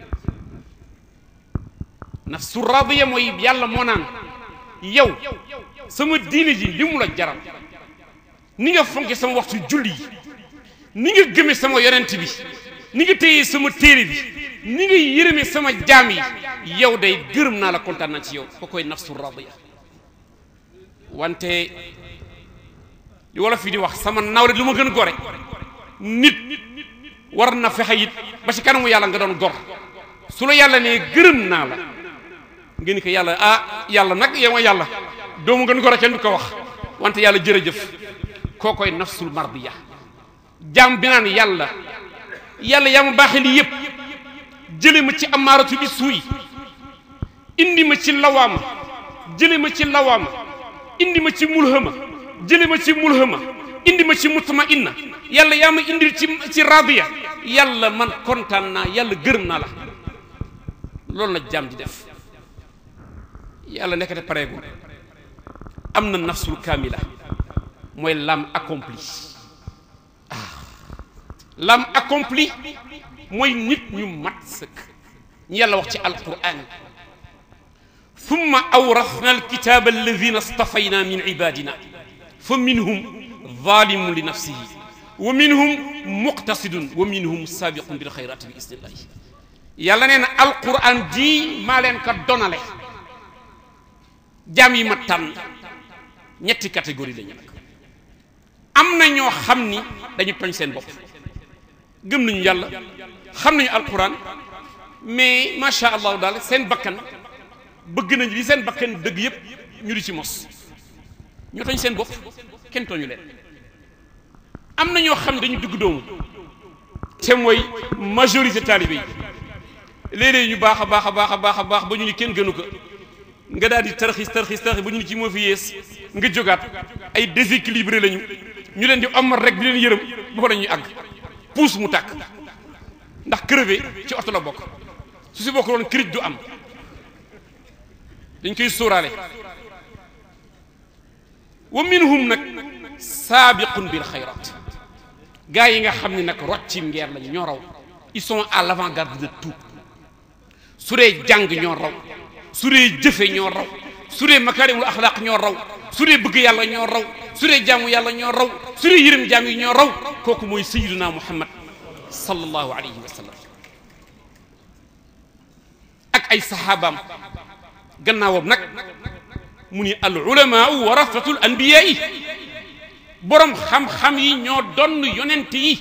nafsu radiya mooy yàlla moo naan yow sama diine ji li mu la jaral ni nga fonke sama waxtu julli yi ni nga gëme sama yonent bi ni nga téye sama téere bi ni nga yërëme sama jaam yi yow day gërëm naa la kontaan naa ci yow ko koy nafsu radiya wante li wala fi di wax sama nawle lu ma gën a gore nit war na fexe it ba ci kanamu yàlla nga doon gor su la yàlla ne gërëm naa la nga ni ko yàlla ah yàlla nag yow ma yàlla doomu gën gore kenn du ko wax wante yàlla jërëjëf koo koy nafsul mardiya jaam bi naan yàlla yàlla yaa ma baaxee lii yëpp jële ma ci amaaratu bi suuy indi ma ci lawaama jële ma ci lawaama indi ma ci mulhama jële ma ci mulhama indi ma ci mutma inna yàlla yaa ma indil ci ci radiya yàlla man kontaan naa yàlla gërëm naa la loolu la jaam di def yàlla nekkate pareegul am na nafsul kaamila mooy l'âme accomplie ah l'âme accomplie mooy nit ñu mat sëkk ñu yàlla wax ci alquran thumma awrathna alkitaba alladina stafayna min ibadina fa minhum zalimun li nafsihi wa minhum muqtasidun wa minhum sabiqun bil xayrati bi isnillahi yàlla nee na alquran ji maa leen ko donale jaam yi ma tànn ñetti catégorie lañu nag am na ñoo xam ni dañu toñ seen bopp gëm nañu yàlla xam nañu alquran mais macha allah daal seen bakkan bëgg nañu li seen bakkan dëgg yëpp ñu di ci mos ñoo toñ seen bopp kenn tooñu leen am na ñoo xam ne dañu dugg doomu te mooy majorité taalibe yi léeg-léeg ñu baax a baax a baax a baax a baax ba ñu ni kenn gënu ko nga daal di tarxis tarxis tarxis ba ñu ni ci moo fi yées nga jógaat ay déséquilibré lañu ñu leen di omat rek di leen yërëm ba la ñuy àgg puus mu tàkk ndax crevé ci oto la bokk su si bokk doon kirij du am dañ koy sóoraale wa minhum nag saabiqun bil xayrat gaa yi nga xam ne nag roccim ngeer lañ ñoo raw ils sont à l'avant-garde de tout su dee jàng ñoo raw su dee jëfe ñoo raw su dee makaarimul axlaaq ñoo raw su dee bëgg yàlla ñoo raw su dee jaamu yàlla ñoo raw su dee yërëm jaam yi ñoo raw kooku mooy sayyiduna muhammad sallallahu alayhi wa sallam ak ay saxaabaam gannaawam nag mu ni al ulamaau warasatul anbiyaa yi borom xam-xam yi ñoo donn yonent yi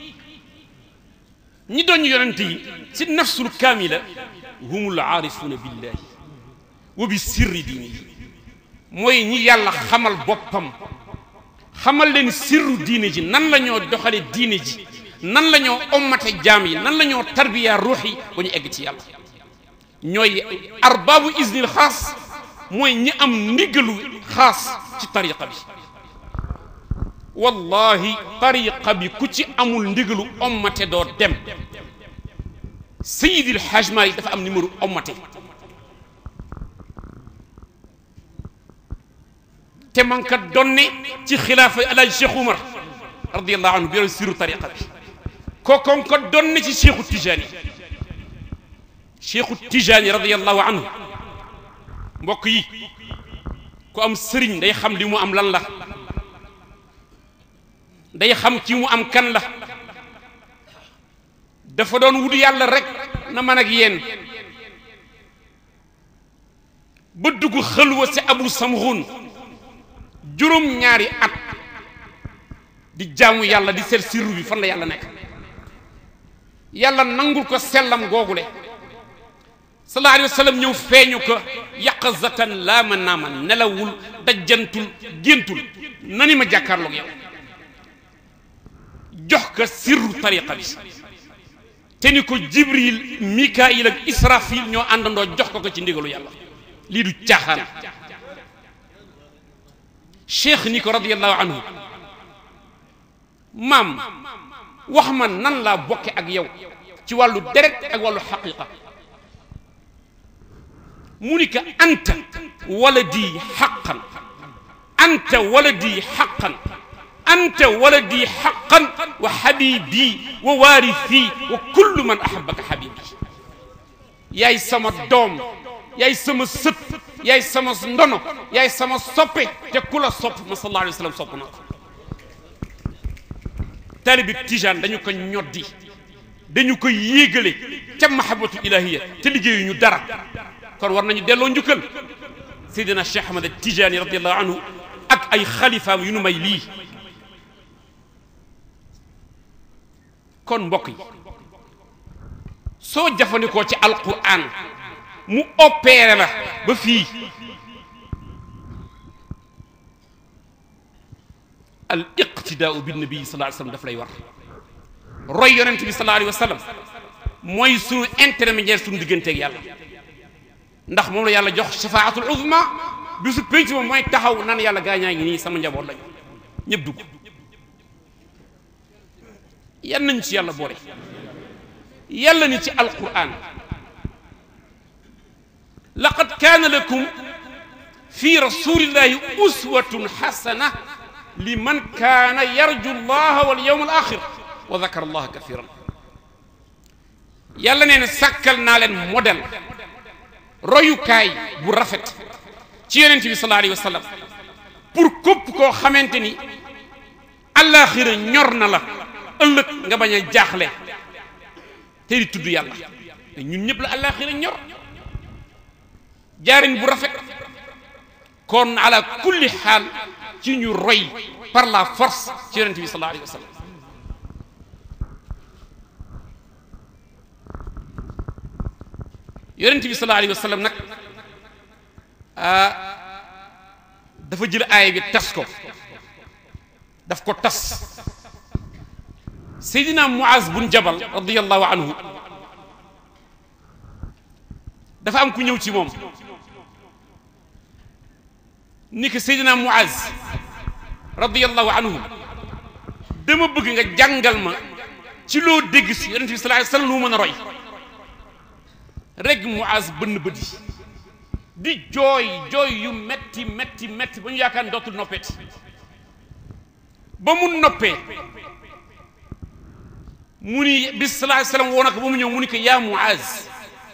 ñi doon yonent yi si nafsul kaamila humul aarifuuna billahi wa bi sirri diinihi mooy ñi yàlla xamal boppam xamal leen sirru diine ji nan la ñoo doxale diine ji nan la ñoo ommate jaam yi nan la ñoo tarbiya ruux yi ba ñu egg ci yàlla ñooy arbaabu isnil xaas mooy ñi am ndigalu xaas ci tariqa bi wallahi tariqa bi ku ci amul ndigalu ommate doo dem Seydil Hadj Malick dafa am numéro ommate te man ka donne ci xilaafa Alaaji Cheikh Oumar radiyallahu anhu bi yore siru tariqa bi kookoon ko donne ci Cheikhu Tijaani Cheikhu Tijaani radiyallahu anhu mbokk yi ku am sëriñ day xam li mu am lan la day xam ci mu am kan la dafa doon wut yàlla rek na man ak yéen ba dugg xëlwa si abu samxun juróom ñaari at di jaamu yàlla di seet sirru bi fan la yàlla nekk yàlla nangul ko sellam googule sallallahu alayhi wa sallam ñëw feeñu ko yaqazatan laa ma naama nelawul dajjantul géntul nani ma jàkkaarloog yow jox ko sirru tariqa bi te ni ko jibril mikail ak israfil ñoo àndandoo jox ko ko ci ndigalu yàlla lii du caaxaan cheikh ni ko radiallahu anhu maam wax ma nan laa bokke ak yow ci wàllu deret ak wàllu xaqiqa mu ni ko anta waladi xaqan anta waladi xaqan anta waladi xaqan wa xabibi wa waarithi wa kullu man ahabaka xabibi yaay sama doom yaay sama sët yaay sama ndono yaay sama soppe te ku la sopp ma sallallahu alayhi wa sallam sopp na ko taalibi tijaan dañu ko ñoddi dañu ko yéegale ca mahabatu ilahiya te liggéeyu ñu dara kon war nañu delloo njukkal seydina cheikh ahmad tijaani radiallahu anhu ak ay xalifaam yu nu may lii kon mbokk yi soo jëfandikoo ci alquran mu opéré la ba fii al iqtidaau bi nabi sallallahu alayhi wa sallam daf lay war roy yonent bi sallallahu alayhi wa sallam mooy sunu intermédiaire sunu digganteeg yàlla ndax moom la yàlla jox shafaatul uzma bi su pénc moom mooy taxaw naan yàlla gaañaa ngi nii sama njaboot lañu ñëpp dugg yan nañ ci yàlla boole yàlla ni ci alquran laqad kaana lakum fi rasulillahi uswatun xasana liman kaana yarju llaha wal yawm al axir wa dakara allaha kathiran yàlla nee na sàkkal naa leen modèle royukaay bu rafet ci yonent bi sallallahu alayhi wa sallam pour képp koo xamante ni àllaaxira ñor na la ëllëg nga bañ a jaaxle te di tudd yàlla te ñun ñëpp la àllaaxira ñor jaarin bu rafet kon ala kulli xaal ci ñu roy par la force ci yonent bi sallallahu alayhi wa sallam yonent bi sallallahu alayhi wa sallam nag dafa jël aaya bi tas ko daf ko tas seydina muaz bun jabal radiallahu anhu dafa am ku ñëw ci moom ni ko Seydina Muaz radiyallahu anhum dama bëgg nga jàngal ma ci loo dégg si yonent bi sallallahu alayhi wasallam lu mën a roy rek Muaz bënn bët yi di jooy jooy yu metti metti metti ba ñu yaakaar ne dootul noppeeti ba mu noppee mu ni bi sallallahu alayhi wasallam woo na ko ba mu ñëw mu ni ko yaa Muaz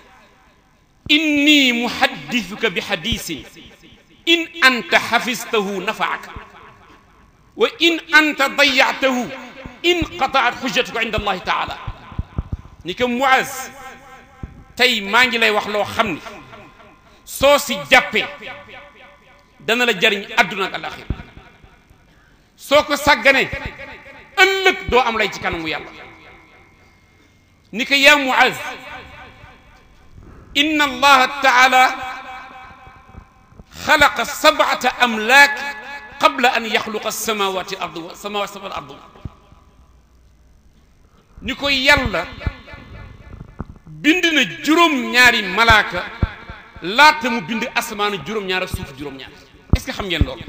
inni muhaddithuka bi hadisin in anta xafistahu nafaaka wa in anta dayatahu inqataat xujjatuka inda allahi taala ni ko Muaz tey maa ngi lay wax loo xam ni soo si jàppee dana la jariñ àdduna ak alaxira soo ko sàgganee ëllëg doo am lay ci kanamu yàlla ni ko yaa Muaz inna allaha taala xalaqa sabata amlaak qabla an yaxluqa samawati ard samawati sabal ard ni ko yàlla bind na juróom-ñaari malaaka laata mu bind asamaanu juróom-ñaar ak suuf juróom-ñaar est-ce que xam ngeen loolu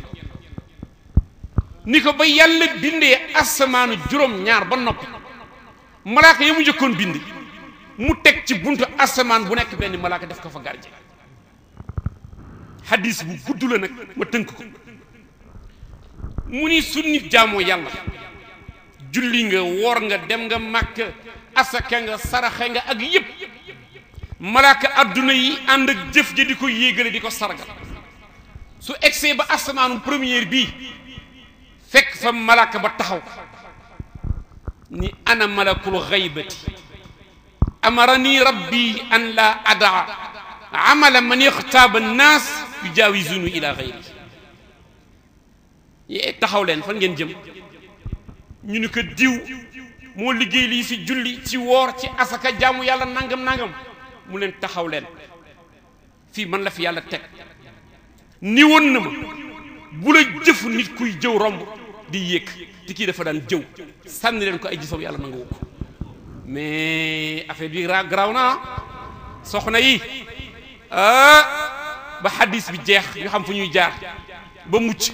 ni ko ba yàlla bindee asamaanu juróom-ñaar ba noppi malaaka ya mu njëkkoon bind mu teg ci buntu asamaan bu nekk benn malaaka def ko fa gardien hadis bu gudd la nag ma tënk ko mu ni su nit jaamoo yàlla julli nga woor nga dem nga màkk asaka nga saraxe nga ak yépp malaaka adduna yi ànd ak jëf ji di ko yéegale di ko sargal su egsee ba asamaanu première bii fekk fa malaaka ba taxaw ni ana malakul xaybati amarani rabbi an la adaa amala man ixtaaba annaas yujaawizunu ila xayri yee taxaw leen fan ngeen jëm ñu ni ko diw moo liggéey lii ci julli ci woor ci asaka jaamu yàlla nangam nangam mu leen taxaw leen fii man la fi yàlla teg ni woon na ma bu la jëf nit kuy jëw romb di yéeg te kii dafa daan jëw sànni leen ko ay jëfam yàlla nangu ko mais affaire bi ra garaaw na soxna yi ah ba xaddis bi jeex ñu xam fu ñuy jaar ba mucc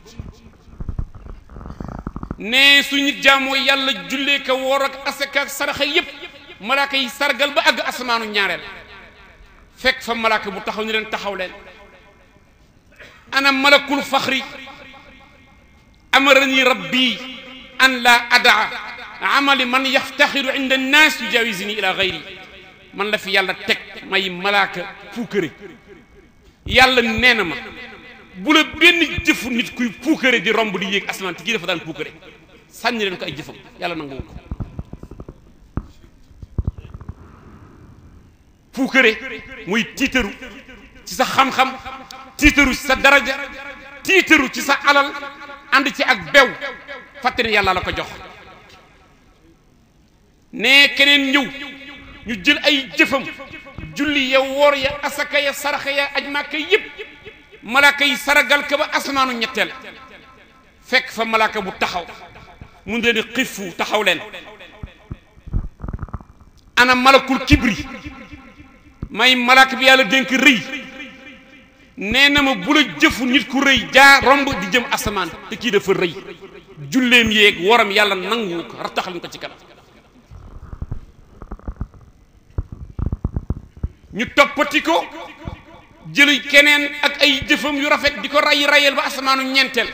ne su nit jaamoo yàlla jullee ka woor ak asaka ak saraxa yépp malaaka yi sargal ba àgg asamaanu ñaareel fekk fa malaaka bu taxaw ni leen taxaw leen ana malakul faxri amarani rabbi an la adaa amali man yaftaxiru inda annaas yujawisini ila gayri man la fi yàlla teg may malaaka puukare yàlla nee na ma bu la benn jëfu nit kuy puukare di romb di yéeg asamaan te kii dafa daan puukare sànni leen ko ay jëfam yàlla nangu ko puukare muy tiitaru ci sa xam-xam tiitaru ci sa daraja tiitaru ci sa alal ànd ci ak bew fàtte ne yàlla la ko jox ne keneen ñëw ñu jël ay jëfam julli ya woor ya asaka ya saraxa ya aj màkka yépp malaaka yi saragal ka ba asamaanu ñetteel fekk fa malaaka bu taxaw mu leen xifu taxaw leen ana malakul kibri may malaaka bi yàlla dénk rëy nee na ma bu la jëfu nit ku rëy jaa romb di jëm asamaan te kii dafa rëy julleem yéeg woram yàlla nangu ko rattaxal ko ci kanam ñu toppati ko jël keneen ak ay jëfam yu rafet di ko ray rayel ba asamaanu ñeenteel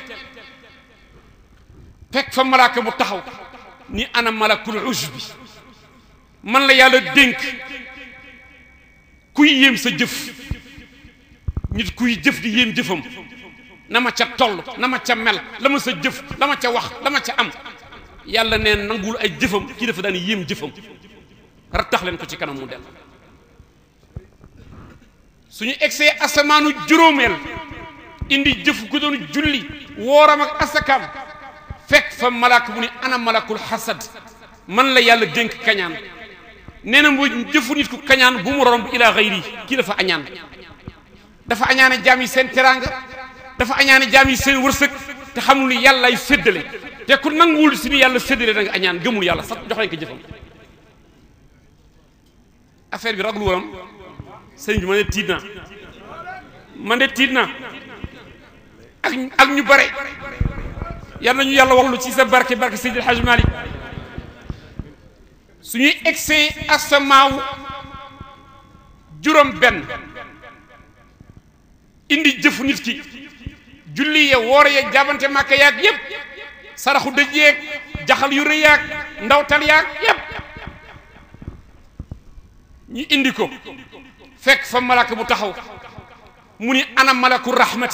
fekk fa malaaka bu taxaw ni ana malakul ujbi man la yàlla dénk kuy yéem sa jëf nit kuy jëf di yéem jëfam na ma ca toll na ma ca mel la ma sa jëf la ma ca wax la ma ca am yàlla neen nangul ay jëfam kii dafa daan yéem jëfam rattax leen ko ci kanam mu del suñu egsee asamaanu juróomeel indi jëf ku doon julli wooram ak asakaam fekk fa malaaka bu ni ana malakul xasad man la yàlla dénk kañaan nee na mu jëfu nit ku kañaan bu mu romb ila xayri kii dafa añaan dafa añaane jaam yi seen teraanga dafa añaane jaam yi seen wërsëg te xamul ni yàlla ay séddale te ku nanguwul si ni yàlla séddale da nga añaan gëmul yàlla sax jox lañ ko jëfam affaire bi raglu woon sëriñ bi ma ne tiit naa man de tiit naa ak ak ñu bare yal nañu yàlla wax lu ci sa barke barke Seydil Hadj Malick suñuy egsee asamaaw juróom benn indi jëfu nit ki julli ya woor ya jaabante màkka yaag yépp saraxu dëj yeeg jaxal yu rëy yaag ndawtal yaag yépp ñu indi ko fekk fa malaka bu taxaw mu ni ana malaku rahmati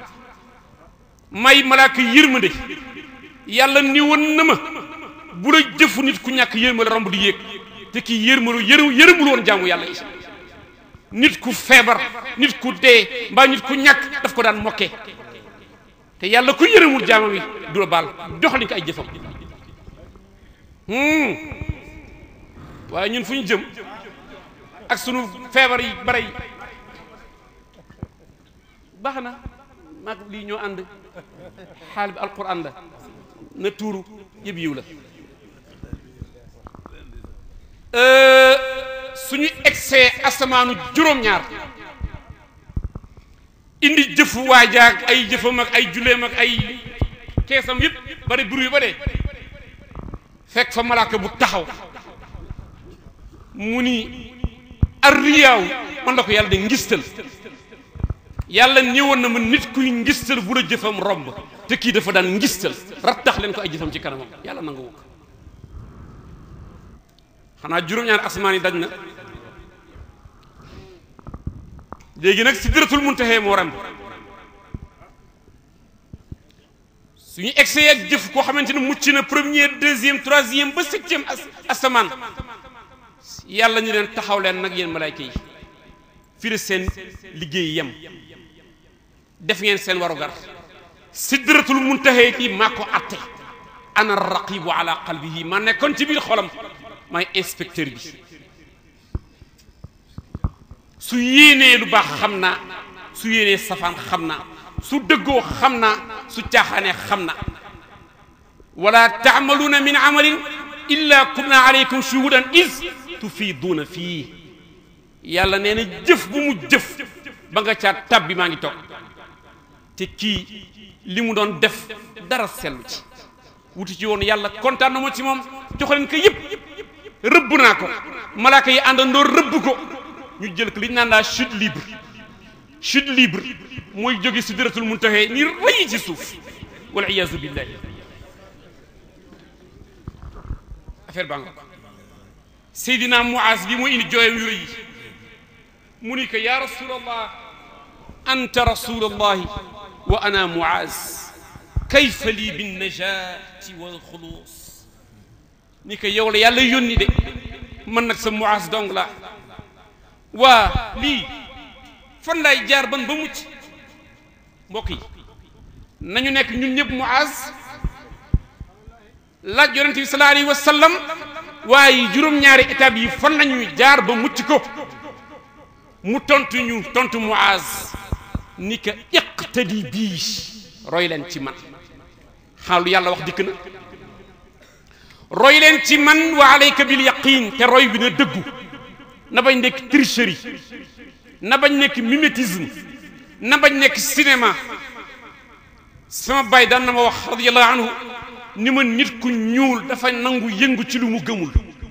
may malaka yërmande yàlla ni woon na ma bu la jëfu nit ku ñàkk yërma la romb di yéeg te kii yërmalu yërë yërëmul woon jaamu yàlla yi nit ku feebar nit ku dee mbaa nit ku ñàkk daf ko daan mokkee te yàlla ku yërëmul jaamam yi du la baal doxalin ko ay jëfam waaye ñun fu ñu jëm ak sunu feebar yi bare yi baax na maag lii ñoo ànd xaal bi alquran la na tuuru yëpp yiw la suñu egsee asamaanu juróom-ñaar indi jëfu waajaag ay jëfam ak ay julleem ak ay keesam yëpp bari buru yu ba dee fekk fa malaaka bu taxaw mu ni arriyaaw man la ko yàlla de ngistal yàlla ñëwoon na ma nit kuy ngistal bu la jëfam romb te kii dafa daan ngistal rattax leen ko ay jëfam ci kanamam yàlla nangu ko xanaa juróom-ñaari asmaan yi daj na léegi nag sidratul muntaha moo ram suñu egsee ak jëf koo xamante ne mucc na premier deuxième troisième ba septième asamaan yàlla ñu leen taxaw leen nag yéen malayka yi fii la seen liggéey yem def ngeen seen warugar sidratul muntaha kii maa ko atte ana raqibu ala qalbihi ma nekkoon ci biir xolam maay inspecteur bi su yéenee lu baax xam naa su yéenee safaan xam naa su dëggoo xam naa su caaxaanee xam na wala taamaluuna min amalin illa kunna alaykum shuhudan is tufiiduuna fii yàlla nee na jëf bu mu jëf ba nga caa tab bi maa ngi toog te kii li mu doon def dara sellu ci wuti ci woon yàlla kontaan na ma ci moom joxaleen ko yëpp rëbb naa ko malaaka yi àndandoo rëbb ko ñu jël ko li ñu naan laa chute libre chute libre mooy jóge sidratul muntaha ni rëy ci suuf wal iyaazu billahi affaire baa nga Seydina Muaz bi muy indi jooyam yu rëy yi mu ni ko yaa rasulallah anta rasulallahi wa ana Muaz kayfa lii binnajaati wal xuluus ni ko yow la yàlla yónni de man nag sa Muaz dong la waa lii fan laay jaar ban ba mucc mbokk yi nañu nekk ñun ñëpp Muaz laaj yonente bi sallallahu alayhi wa sallam waaye juróom-ñaari étape yi fan lañuy jaar ba mucc ko mu tontu ñu tontu Muaz ni ka iqtadi bii roy leen ci man xaalu yàlla wax dikk na roy leen ci man wa alayka bil yaqin te roy bi na dëggu na bañ nekk tricherie na bañ nekk mimétisme na bañ nekk cinéma sama baay daan na ma wax radiyallahu anhu ni ma nit ku ñuul dafa nangu yëngu ci lu mu gëmul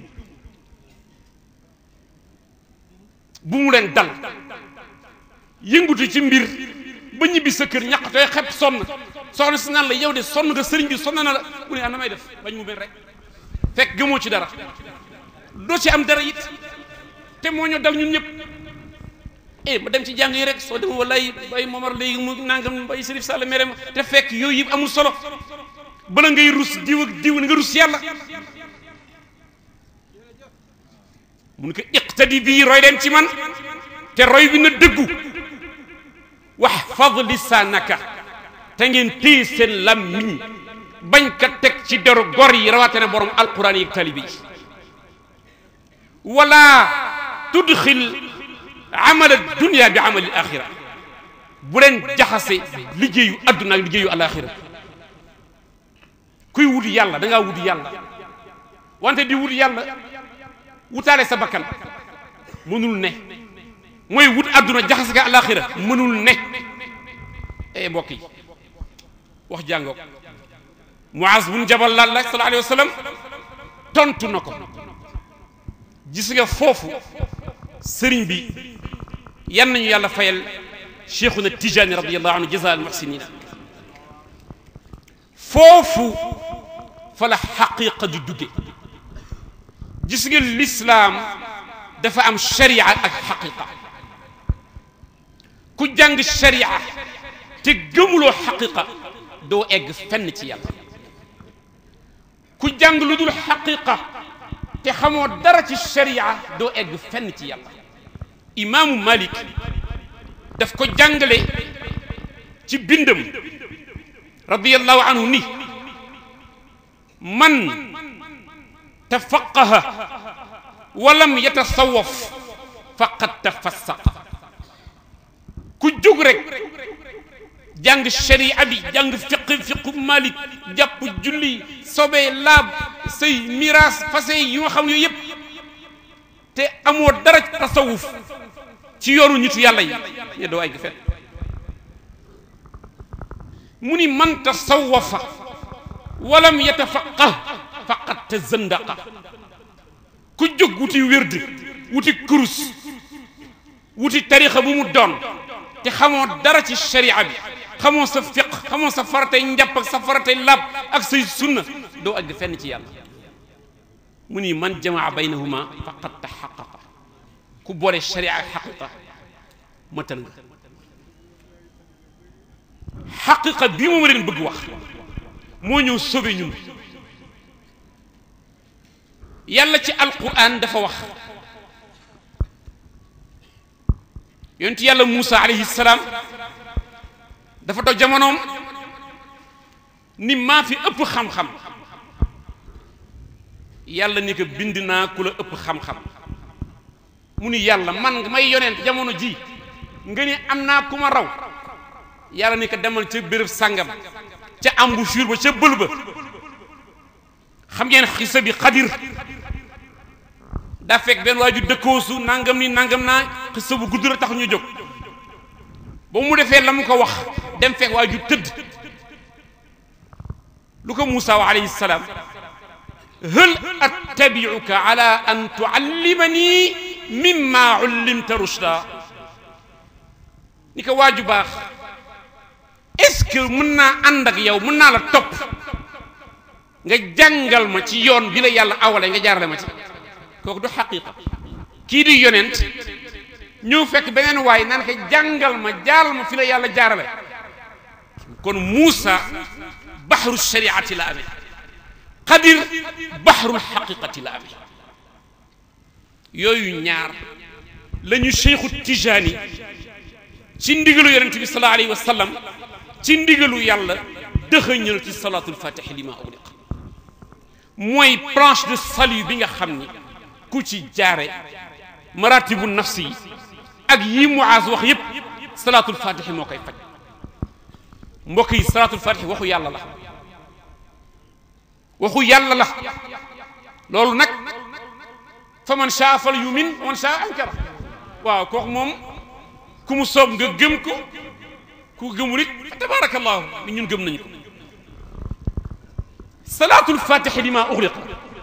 bu mu leen dal yëngutu ci mbir ba ñibbi sa kër ñaqatooy xepp sonn soxna si naan la yow de sonn nga sëriñ bi sonn na la mu ne ah na may def bañ mu mel rek fekk gëmoo ci dara doo ci am dara it te moo ñoo dal ñun ñëpp eh ma dem ci jàng yi rek soo dem wallaay bay Momar léegi mu nangam bay Serif Sall mere ma te fekk yooyu yëpp amul solo bala ngay rus diw ak diw nga rus yàlla mun ko iqtadi bii roy leen ci man te roy bi na dëggu wahfad lisaanaka te ngeen téye seen làmmiñ bañ ka teg ci deru gor yi rawatina borom alquran yi ak talibi yi wala tudxil amal dunia bi amal alaxira bu leen jaxase liggéeyu adduna ak liggéeyu alaxira kuy wut yàlla da ngaa wut yàlla wante di wut yàlla wutaale sa bakkan mënul ne mooy wut adduna jaxase ka alaxira mënul ne eh mbokk yi wax jàngoog Muaz bun Jabal laal la sallallahu alayhi wa sallam tontu na ko gis nga foofu sëriñ bi yan nañu yàlla fayal cheikhuna Tijani radiyallahu anhu jaza al muhsinina foofu fa la xaqiqa di dugge gis nga lislaam dafa am sharia ak xaqiqa ku jàng sharia te gëmuloo xaqiqa doo egg fenn ci yàlla ku jàng lu dul xaqiqa te xamoo dara ci sharia doo egg fenn ci yàlla imaamu Malik daf ko jàngale ci bindam radiyallahu anhu ni man tafaqaha walam yatasawaf faqad tafassaqa ku jóg rek jàng sharia bi jàng fiq fiqu malik jàpp julli sobee laab say miraas fase yi nga xam yooyu yëpp te amoo dara tasawuf ci yoonu nitu yàlla yi ne doo ay fet mu ni man tasawafa walam yatafaqah faqad tazandaqa ku jóg wuti wérd wuti kurus wuti tarixa bu mu doon te xamoo dara ci sharia bi xamoo sa fiq xamoo sa faratay njàpp ak sa faratay lab ak say sunna doo àgg fenn ci yàlla mu ni man jamaa baynahuma faqad taxaqaqa ku boole sharia ak xaqiqa matal nga xaqiqa bii moom leen bëgg wax moo ñëw sobe ñun yàlla ci alquran dafa wax yonent yàlla Muusa alayhi salaam dafa toog jamonoom ni maa fi ëpp xam-xam yàlla ni ko bind naa ku la ëpp xam-xam mu ni yàlla man may yonent jamono ji nga ni am naa ku ma raw yàlla ni ko demal ca béréb sàngam ca embouchure ba ca bël ba xam ngeen xisa bi xadir daa fekk benn waaju dëkkoosu nangam ni nangam naa xisa bu gudd la tax ñu jóg ba mu defee la mu ko wax dem fekk waaju tëdd lu ko Muusa wa alayhi salaam hal attabiuka ala an tuallimani mimma ullimta rushda ni ko waaju baax est-ce que mën naa ànd ak yow mën naa la topp nga jàngal ma ci yoon bi la yàlla awale nga jaarale ma ci kooku du xaqiqa kii di yonent ñëw fekk beneen waay naan ko jàngal ma jaaral ma fi la yàlla jaarale kon Muusa baxru shariati la amee xadir baxrul xaqiqati la amee yooyu ñaar la ñu cheikhu tijaani ci ndigalu yonent bi sallallahu alayhi wa sallam ci ndigalu yàlla dëxëñal ci salaatul fatixi li ma uliq mooy planche de salut bi nga xam ni ku ci jaare maratibu nafsi yi ak yi Muaz wax yépp salaatul fatixi moo koy faj mbokk yi salaatul fatixi waxu yàlla la waxu yàlla la loolu nag fa man shaa fal yumin wa man shaa ankara waaw kooku moom ku mu soob nga gëm ko ku gëmul it fa tabarakallahu ni ñun gëm nañu ko salaatul fatixi li ma uxliq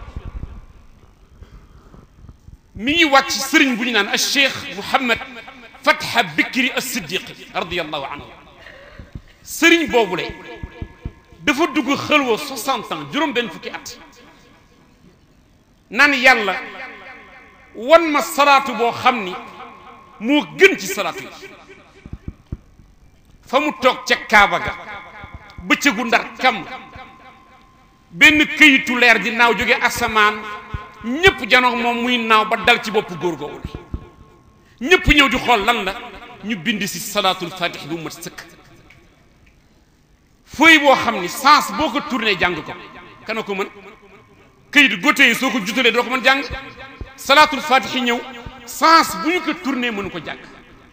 mi ngi wàcc sëriñ bu ñu naan al cheikh Mouhamed Fatha Bikri as-Siddiqi radiyallahu anhu sëriñ boobu lay dafa dugg xëlwa 60 ans juróom-benn fukki at naan yàlla wan ma salaatu boo xam ni moo gën ci salaatu yi fa mu toog ca Kaaba ga bëccëgu ndar kam benn këyitu leer di naaw jóge asamaan ñëpp janox moom muy naaw ba dal ci bopp góor googu ñëpp ñëw di xool lan la ñu bind si salaatul fatix bu mat sëkk fooy boo xam ni sens boo ko tourné jàng ko kana ko mën këyit gote yi soo ko jutalee doo ko mën jàng salaatul fatix yi ñëw sens bu ñu ko tourné mënu ko jàng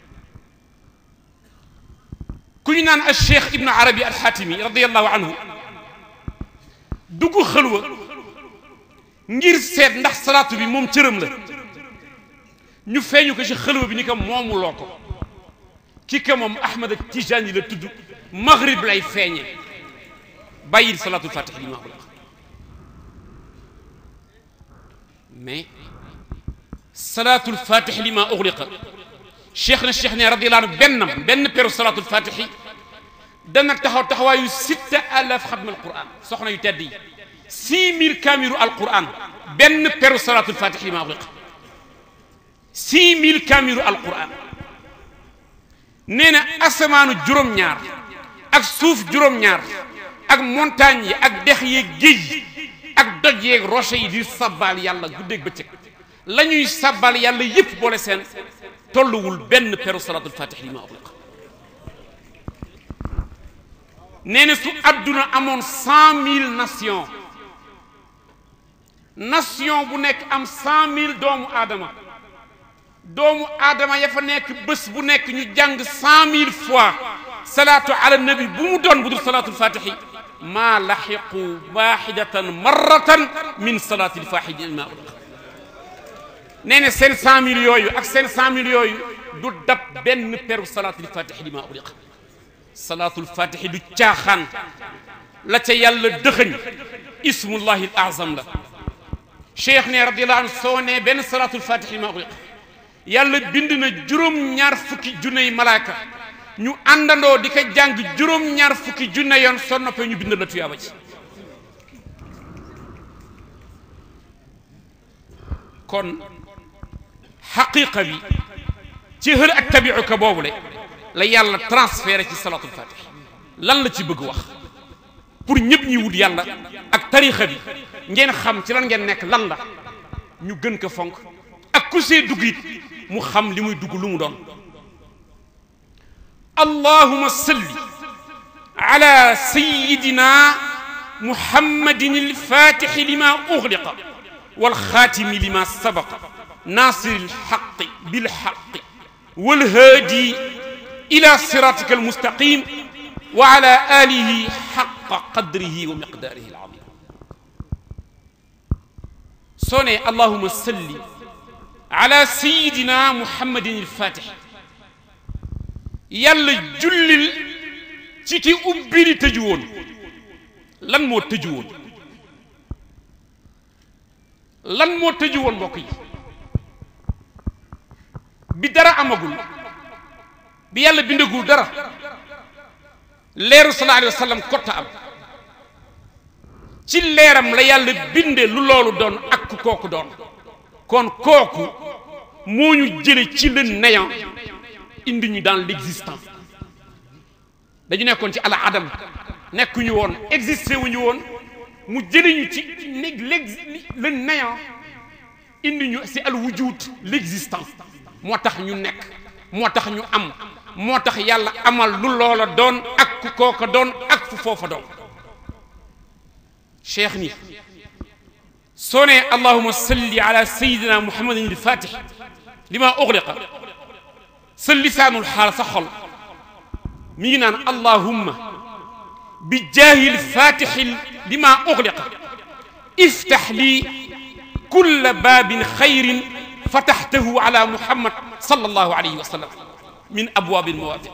ku ñu naan al cheikh ibnu arabi al xaatimi radiallahu anhu dugg xëlwa ngir seet ndax salaatu bi moom cëram la ñu feeñu ko ci xëlwa bi ni ko moomuloo ko ki ko moom Ahmad Tijaani la tudd maghrib lay feeñe bàyyil salaatul fatih li ma ughliq mais salaatul fatih li ma ughliqa cheikh na cheikh ne radiyallahu anhu bennam benn peru salaatul fatih dana taxaw taxawaayu sitta alaf xatma alquran soxna yu tedd yi six mille kaamilu alquran benn peru salaatul fatih li ma ughliqa six mille kaamilu alquran nee na asamaanu juróom-ñaar ak suuf juróom-ñaar ak montagne yi ak dex yeeg géej yi ak doj yeeg roche yi di sabbal yàlla guddeeg bëccëg la ñuy sabbal yàlla yépp boole seen tolluwul benn peru salaatul fatih li ma ughliqa nee na su adduna amoon cent mille nations nation bu nekk am cent mille doomu aadama doomu aadama ya fa nekk bés bu nekk ñu jàng cent mille fois salaatu ala nabi bu mu doon bu dul salaatul fatihi maa laxiqu waxidatan marratan min salaatil faaxidi ma uliq nee na seen cent mille yooyu ak seen cent mille yooyu du dab benn peru salaatul fatihi li ma uliq salaatul fatihi du caaxaan la ca yàlla dëxëñ ismullahi al azam la cheikh ne radiallahu anhu soo ne benn salaatul fatihi li ma uliq yàlla bind na juróom-ñaar fukki junney malaaka ñu àndandoo di ko jàng juróom-ñaar fukki junne yoon soo noppee ñu bind la tuyaaba ci kon xaqiqa bi ci hël ak tabiuka boobu le la yàlla transféré ci salatul fatih lan la ci bëgg wax pour ñëpp ñi wut yàlla ak tarixa bi ngeen xam ci lan ngeen nekk lan la ñu gën ko fonk ak ku see dugg it mu xam li muy dugg lu mu doon allahuma salli ala sayidina muhammadin alfatixi lima uxliqa walxaatimi lima sabaqa nasiri alxaqi bilxaqi walhaadi ila siratika almustaqim wa ala alihi xaqa qadrihi wa miqdaarihi alazim soo ne allahuma salli ala sayidina muhammadin alfatix yàlla jullil ci ki ubbi li tëju woon lan moo tëju woon lan moo tëju woon mbokk yi bi dara amagul bi yàlla bindagul dara leeru sallallahu alayhi wa sallam kotta am ci leeram la yàlla binde lu loolu doon ak ku kooku doon kon kooku moo ñu jële ci le néant indi ñu dans l'existence dañu nekkoon ci ala adam nekkuñu woon existé wuñu woon mu jëli ñu ci le néant indi ñu si al wujud l'existence moo tax ñu nekk moo tax ñu am moo tax yàlla amal lu loola doon ak ku kooka doon ak fu foofa doon cheikh ni soo ne allahuma salli ala sayidina muhammadin il fatih lima ughliqa sa lisaanul xaal sa xol mi ngi naan allahumma bi jaahil fatixi lima ughliqa iftax lii kulla baabin xayrin fataxtahu ala muhammad sallallahu alayhi wa sallam min abwaabi almawaafiq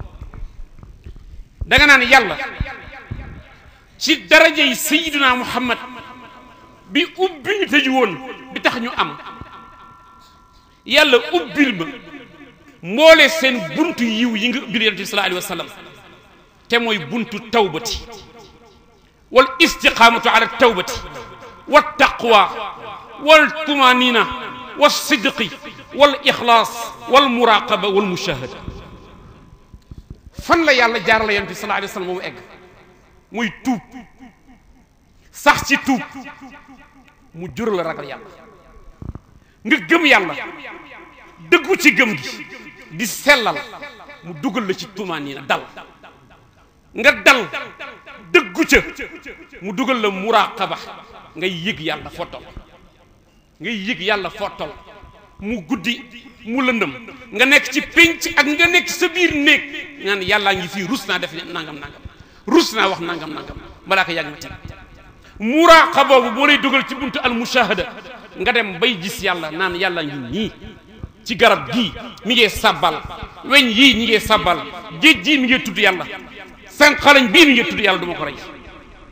da nga naan yàlla ci darajey sayiduna muhammad bi ubbi ñu tëju woon bi tax ñu am yàlla ubbil ma mboole seen buntu yiw yi nga ubbil yonent bi sallallahu alayhi wa sallam te mooy buntu tawbati wal istiqaamatu ala tawbati wa taqwa wal tumanina wal sidqi wal ixlaas wal muraqaba wal mushahada fan la yàlla jaarale yonent bi sallallahu alayhi wa sallam moomu egg muy tuub sax ci tuub mu jur la ragal yàlla nga gëm yàlla dëggu ci gëm gi di sellal mu dugal la ci tumaaniina dal nga dal dëggu ca mu dugal la muraqaba ngay yëg yàlla foo toll ngay yëg yàlla foo toll mu guddi mu lëndëm nga nekk ci pénc ak nga nekk sa biir néeg naan yàllaa ngi fii rus naa def nangam nangam rus naa wax nangam nangam balaa ko yàgg ma teg muraaqa boobu boo lay dugal ci buntu al mushahada nga dem bay gis yàlla naan yàlla ngi nii ci garab gii mi ngee sabbal weñ yii ñi ngee sabbal géej gii mi ngee tudd yàlla seen xalañ bii mi ngee tudd yàlla du ma ko rey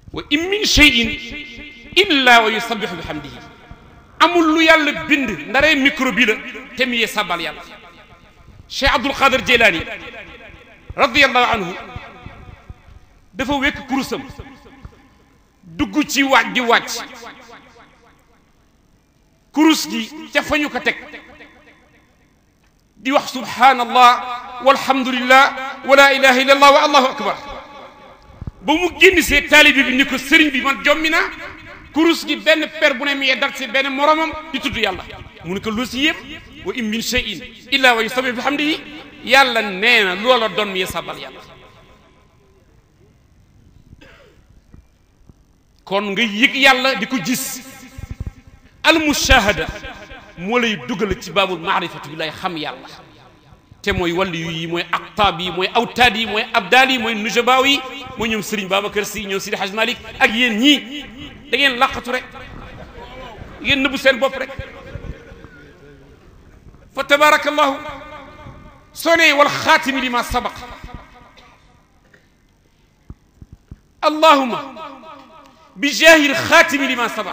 wa in min cheyin illa wa yusabbihu bi hamdihi amul lu yàlla bind ndaree micro bi la te mu yee sabal yàlla cheikh abdul qadir jeylaani radiallahu anhu dafa wekk kurusam dugg ci waaj di wàcc kurus gi ca fa ñu ko teg di wax subhanallah walhamdulillah wa la ilaha illa allah wa allahu akbar ba mu génn see taalibi bi ni ko sëriñ bi man jommi naa kurus gi benn per bu ne mi yee dal si benn moromam di tudd yàlla mu ne ko lu si yëpp wa in min cheyin illa wa yusabbihu bi hamdihi yàlla nee na loola doon mi yee sabal yàlla kon nga yëg yàlla di ko gis al mushahada moo lay dugal ci baabul maarifatu bi lay xam yàlla te mooy wàllu yi mooy aqtaab yi mooy awtaad yi mooy abdaal yi mooy nujabaaw yi mooy ñoom Serigne Babacar Sy ñoom Sidi Hadj Malick ak yéen ñii da ngeen laqatu rek ngeen nëbbu seen bopp rek fa tabaarakallahu soo nee wal xaatimi li ma sabaq allahuma bi jaahil xaatimi li ma sabaq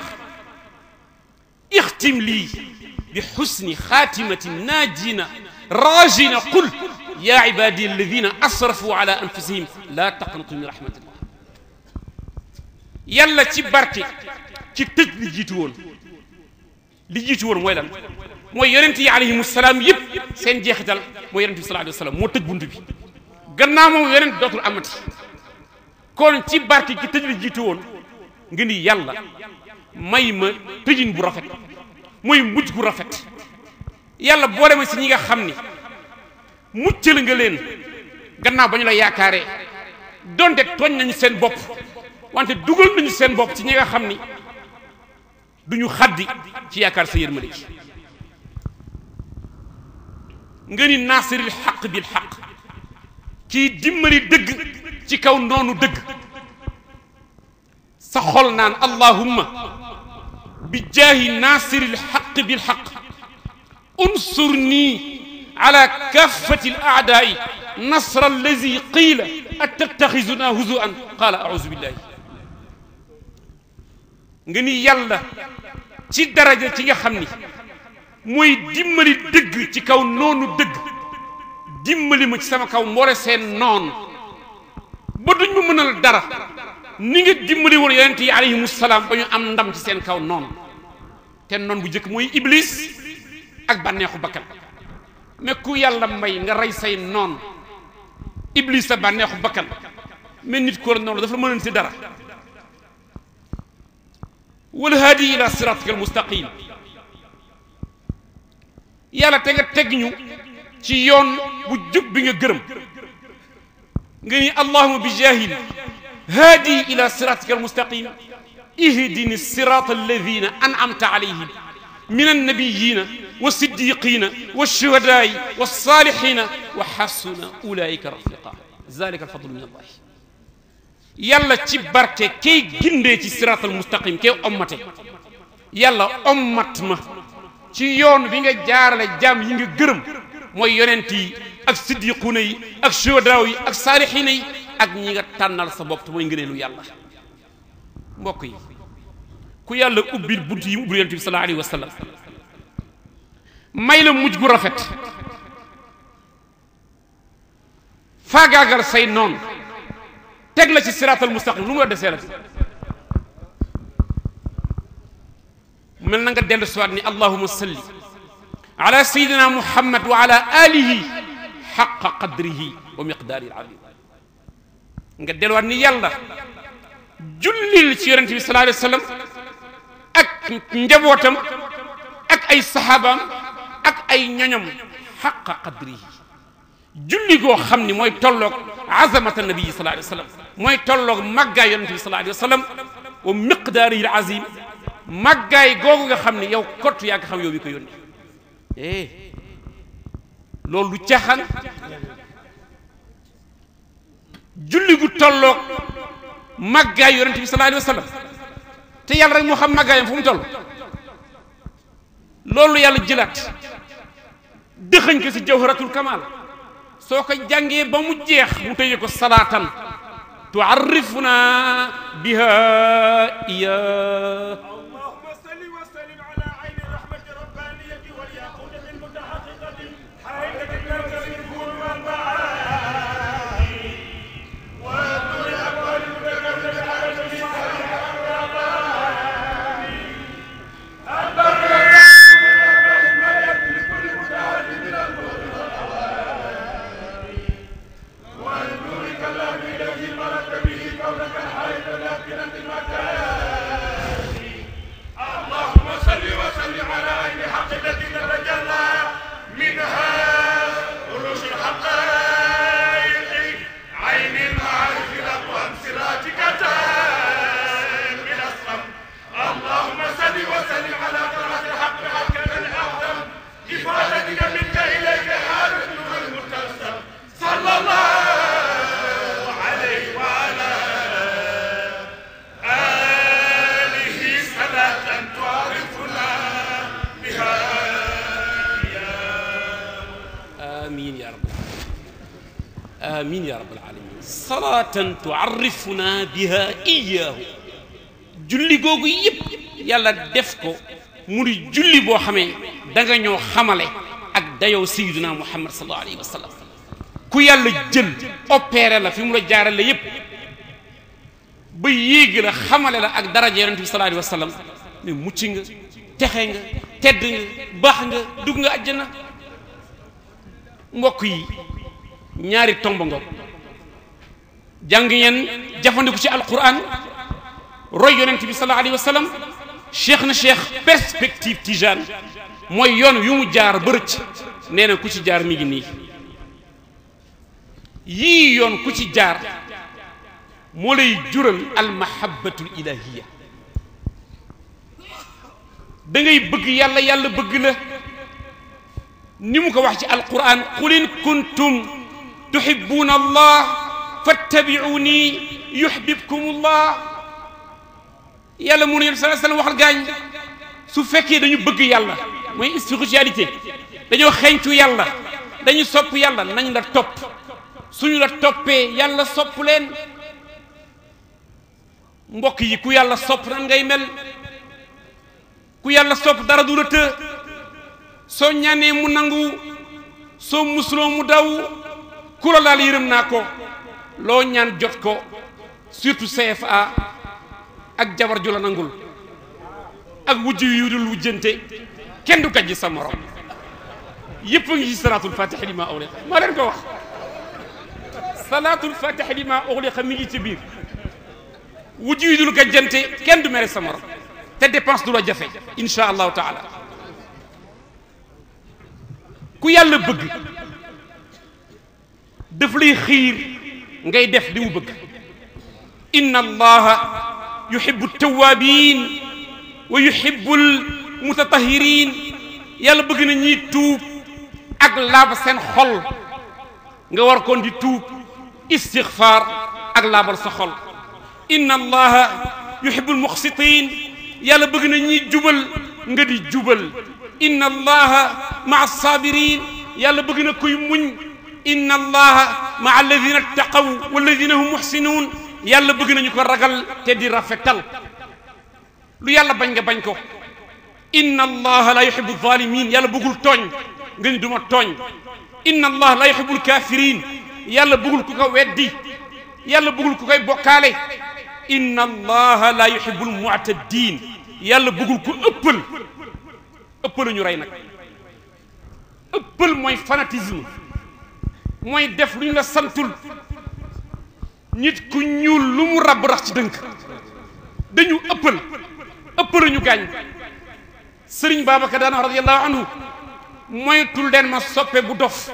ixtim lii bi xusni xaatimati naajina raajina qul yaa ibaadi alladina asrafu ala anfusihim laa taqnatu min rahmatillah yàlla ci barke ci tëj li jiitu woon li jiitu woon mooy lan mooy yonent yi alayhimu salaam yëpp seen jeexital mooy yonent bi sallallahu alayhi wa sallam moo tëj bunt bi gannaaw moom yonent dootul amati kon ci barke ci tëj li jiitu woon nga ni yàlla may ma tëjin bu rafet mooy mujj gu rafet yàlla boole ma si ñi nga xam ni muccal nga leen gannaaw ba ñu la yaakaaree donte tooñ nañu seen bopp wante dugal nañu seen bopp ci ñi nga xam ni duñu xaddi ci yaakaar sa yërmande gi nga ni naasiril xaq bil xaq kii dimbali dëgg ci kaw noonu dëgg sa xol naan allahumma bi jaahi naasiril xaq bil xaq unsurni ala kaffati al aadaai nasra allazi qiila attattaxizuna huzuan qaala auzu billahi nga ni yàlla ci daraja ci nga xam ni mooy dimbali dëgg ci kaw noonu dëgg dimbali ma ci sama kaw mboole seen noon ba duñ ma mënal dara ni nga dimbali woon yonent yi alayhimu salaam ba ñu am ndam ci seen kaw noonu te noon bu njëkk mooy iblis ak bànneexu bakkan mais ku yàlla may nga rey say noon iblis sa bànneexu bakkan mais nit ko noonu dafa la mënoon si dara wal haadi ila siratika al mustaqim yàlla te nga teg ñu ci yoon bu jub bi nga gërëm nga ni allahuma bi jahil haadi ila siratika al mustaqim ihdini sirata alladina an'amta alayhim min annabiyina wa siddiqina wa shuhadaai wa salihina wa xasuna ulaika rafiqa zalika alfadlu min allah yàlla ci barke kay gindee ci siraatal mustaqim kay ommate yàlla ommat ma ci yoon bi nga jaarale jaam yi nga gërëm mooy yonent yi ak siddiquuna yi ak shuhadaaw yi ak saalixiina yi ak ñi nga tànnal sa bopp te mooy ngëneelu yàlla mbokk yi ku yàlla ubbil bunt yi mu ubbil yonent bi sallallahu alayhi wa sallam may la mujj gu rafet faagaagal say noonu teg la ci siraatal mustaqim lu mu la desee la mel na nga dellu siwaat ni allahuma salli ala sayidina muhammad wa ala alihi xaqa qadrihi wa miqdaari azim nga delluwaat ni yàlla jullil ci yonente bi sallallahu alayhi wa sallam ak njabootam ak ay saxaabaam ak ay ñoñom xaqa qadrihi julli goo xam ni mooy tolloog azamata nabii sallallahu alayhi wa sallam mooy tolloog màggaay yonente bi sallallahu alayhi wa sallam wa miqdaarihi azim màggaay googu nga xam ni yow kott yaa nga xam yow mi ko yónni eh loolu lu caaxaan julli gu tolloog màggaay yonente bi sallallahu alayhi wa sallam te yàlla rek moo xam màggaayam fu mu toll loolu yàlla jëlaat dëxañ ko si jawharatul kamal soo ko jàngee ba mu jeex mu tëjee ko salaatan تعرفنا بها إياه اللهم صل وسلم على عين الرحمة الربانية والياقوتة المتحققة حائلة المركز الكون والمعاني وكل الأقوال المتكلمة على الميزان اللهم صل وسلم على عين حق التي تتجلى منها رؤوس الحقائق عين المعارف الاقوام صراطك تام الاسلم اللهم صل وسلم على طلعة الحق حقا الاعظم افادتك منك اليك حارس نور المتسم صلى الله عليه وعلى آله صلاة تعرفنا بها آمين يا رب آمين يا رب العالمين صلاة تعرفنا بها إياه julli googu yëpp yàlla def ko mu di julli boo xamee da nga ñoo xamale ak dayoo sayyidina muhammad sallallahu alayhi wa sallam ku yàlla jël opéré la fi mu la jaarale yëpp ba yéegi la xamale la ak daraja yonent bi sallallahu alayhi wa sallam mais mucc nga texe nga tedd nga baax nga dugg nga àjjana mbokk yi ñaari tomb nga jàng ngeen jafandiku ci alquran roy yonent bi sallallahu alayhi wa sallam cheikh na cheikh perspective tijane mooy yoon yu mu jaar ba rëcc nee na ku ci jaar mi ngi nii yii yoon ku ci jaar moo lay jural almahabbatul ilahiya da ngay bëgg yàlla yàlla bëgg la ni mu ko wax ci alquran qul in kuntum tuhibbuna allah fattabi'uni yuhbibkum allah yàlla mu ne yéen sallallahu alayhi wasallam waxal gaañ su fekkee dañu bëgg yàlla mooy spiritualité dañoo xeeñcu yàlla dañu sopp yàlla nañ la topp suñu la toppee yàlla sopp leen mbokk yi ku yàlla sopp nan ngay mel ku yàlla sopp dara du la të soo ñaanee mu nangu soo musuloo mu daw ku la laal yërëm naa ko loo ñaan jot ko surtout CFA ak jabar ju la nangul ak wujj yu dul wujjante kenn du gàjj sa morom yëpp a ngi ci salaatul fatih li ma ughliqa maa leen ko wax salaatul fatih li ma ughliqa mi ngi ci biir wujj yu dul gàjjante kenn du mere sa morom te dépense du la jafe insha allahu taala ku yàlla bëgg daf lay xiir ngay def li mu bëgg inna allaha yuhibbu tawabin wa yuhibbu almutatahirin yàlla bëgg na ñiy tuub ak laab seen xol nga war koon di tuub istixfaar ak laabal sa xol inna allaha yuhibbu almuqsitin yàlla bëgg na ñiy jubal nga di jubal inna allaha maa sabirin yàlla bëgg na kuy muñ inna allaha maa alladina ttaqaw walladina hum muxsinuun yàlla bëgg nañu ko ragal te di rafetal lu yàlla bañ nga bañ ko inna allaha la yuhibbu zalimin yàlla bëggul tooñ nga ni duma tooñ inna allaha la yuhibbu lkafirin yàlla bëggul ku ko weddi yàlla bëggul ku koy bokkaale inna allaha la yuhibbu lmu'tadin yàlla bëggul ku ëppal ëppal ñu rey nag ëppal mooy fanatisme mooy def lu ñu la santul nit ku ñuul lu mu rab rax ci dënk dañu ëppal ëppal ñu gaañ sëriñ Babacar daana radiyallahu anhu moytul leen ma soppe bu dof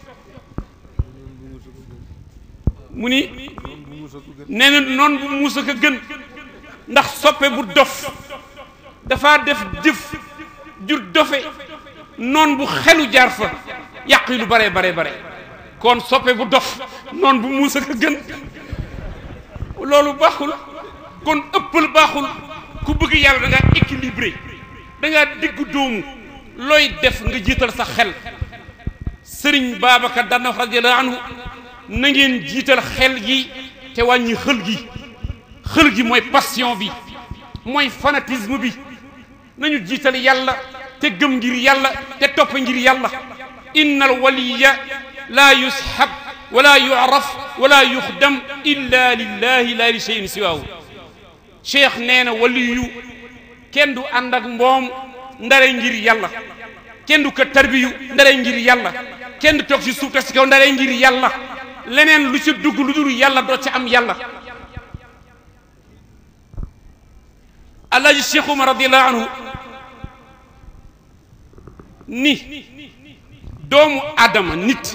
mu ni nee na noon bu muusa ko gën ndax soppe bu dof dafa def jëf ju dofe noon bu xelu jaar fa yàq yi lu bare bare bare kon soppe bu dof noon bu muusa ko gën loolu baaxul kon ëppal baaxul ku bëgg yàlla da ngaa équilibré da ngaa diggu doomu looy def nga jiital sa xel sëriñ Babacar daan na wax radiyallahu anhu na ngeen jiital xel gi te wàññi xël gi xël gi mooy passion bi mooy fanatisme bi nañu jiital yàlla te gëm ngir yàlla te topp ngir yàlla inna al waliya laa yushab wala yuraf wala yuxdam illa lillahi la li cheyin siwaahu cheikh nee na waliyu kenn du ànd ak mboom ndare ngir yàlla kenn du ko tarbiyu ndare ngir yàlla kenn du toog si suuf te si kaw ndare ngir yàlla leneen lu ci dugg lu dul yàlla doo ci am yàlla alaaji cheikh umar radiallahu anhu ni doomu adama nit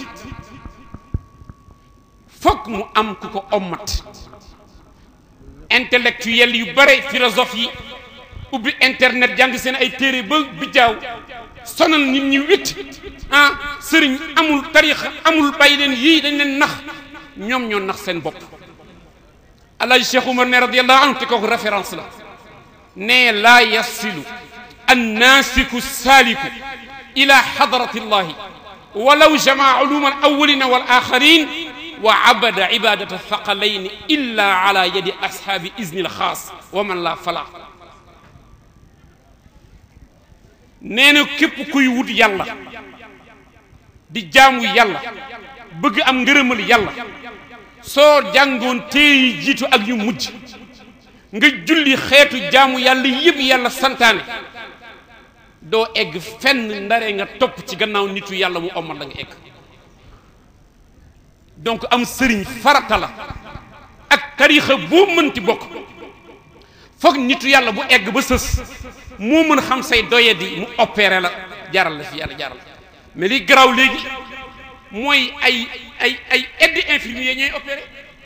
fokk mu am ku ko ommat intellectuel yu bare philosophe yi ubbi internet jàng seen ay téere ba bijjaaw sonal nit ñi witt ah sëriñ amul tarixa amul bàyyi leen yii dañ leen nax ñoom ñoo nax seen bopp alaaji cheikh umar ne radiallahu anhu te kooku référence la ne laa yasilu annaasiku saaliku ila xadrati llahi walaw jamaa uluma alawalina wal axarin wa abada ibadata thaqalayn illa ala yadi ashaabi izni alxaas wa man la fala nee na képp kuy wut yàlla di jaamu yàlla bëgg am ngërëmal yàlla soo jàngoon téeyi jiitu ak yu mujj nga julli xeetu jaamu yàlla yëpp yàlla santaane doo egg fenn ndare nga topp ci gannaaw nitu yàlla mu omal la nga egg donc am sëriñ farata la ak tariixa boo mënti bokk foog nitu yàlla bu egg ba sës moo mën xam say doyadi mu opéré la jaral la fi yàlla jaral mais li garaaw léegi mooy ay ay ay aide infirmier ñooy opéré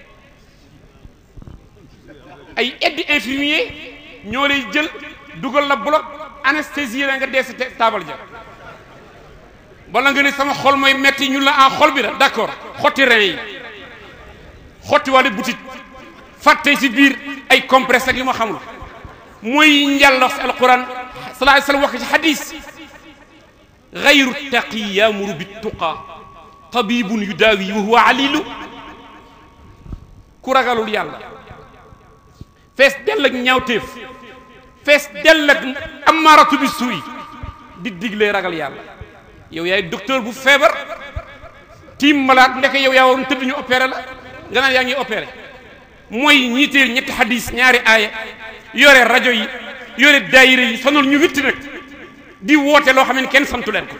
ay aide infirmier ñoo lay jël dugal la bloc anesthésie la nga dee sa taabal ja wala nga ne sama xol mooy metti ñu la en xol bi la d'accord xotti rein yi xotti wàllu butit fàtte si biir ay compresse ak yu ma xamul mooy njàlla si alquran sallallahu alayhi wasallam wax ci xadis gayru taqi yamuru bi tuqa tabibun yudaawi wa huwa alilu ku ragalul yàlla fees dell ak ñaawteef fees dell ak amaaratu bi suuy di diglee ragal yàlla yow yaay docteur bu feebar tiim malaat ndeke yow yaa waroon tëdd ñu opéré la nga naan yaa ngi opéré mooy ñiitee ñetti xadis ñaari aaya yore rajo yi yore daayira yi sonal ñu witti nag di woote loo xam ne kenn santu leen ko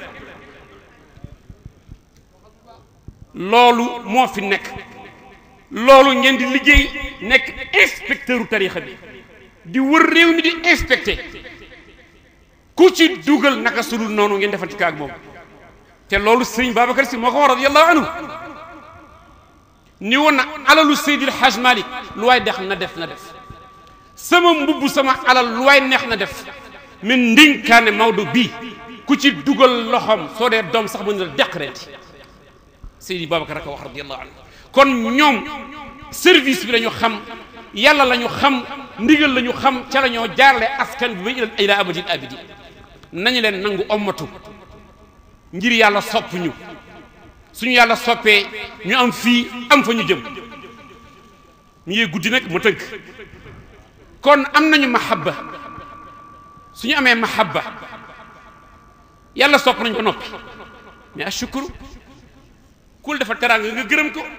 loolu moo fi nekk loolu ngeen di liggéey nekk inspecteuru tarixa bi di wër réew mi di inspecté ku ci dugal naka sudul noonu ngeen defal ci kaag moom te loolu sëriñ Babacar Si moo ko wax radiyallahu anhu ni woon na alalu Seydil Hajj Malik lu waay dex na def na def sama mbubb sama alal lu waay neex na def min ndinkaane Maodo bii ku ci dugal loxoom soo dee doom sax mën na la deq reeti Seydi Babacar a ko wax radiyallahu anhu kon ñoom service bi la ñu xam yàlla la ñu xam ndigal la ñu xam ca la ñoo jaarale askan bi ba ila ila abadil abidi nañu leen nangu ommatu ngir yàlla sopp ñu suñu yàlla soppee ñu am fii am fa ñu jëm mu yee guddi nag ma tënk kon am nañu mahabba suñu amee mahabba yàlla sopp nañ ko noppi mais ashukuru kul dafa teraanga nga gërëm ko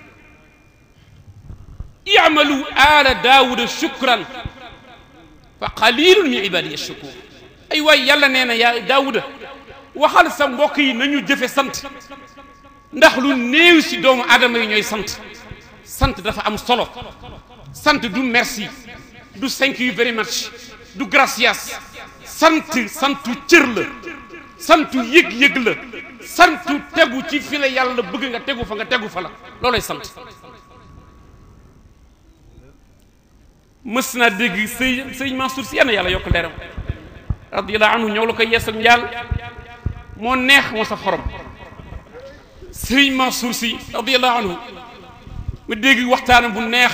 i'malu ala daawuda shukran fa qalilun min ibadiya shakur ay waay yàlla nee na yaa daawuda waxal sa mbokk yi nañu jëfe sant ndax lu néew si doomu aadama yi ñooy sant sant dafa am solo sant du merci du thank you very much du gracias sant santu cër la santu yëg-yëg la santu tegu ci fi la yàlla bëgg nga tegu fa nga tegu fa la loolay sant mës naa dégg sëy sëñ Mansour si yenn yàlla yokk leeram radiyallahu anhu ñëw la ko yeesal njaal moo neex moo sa xorom sëriñ Mansour si radiyallahu anhu ma dégg waxtaanam bu neex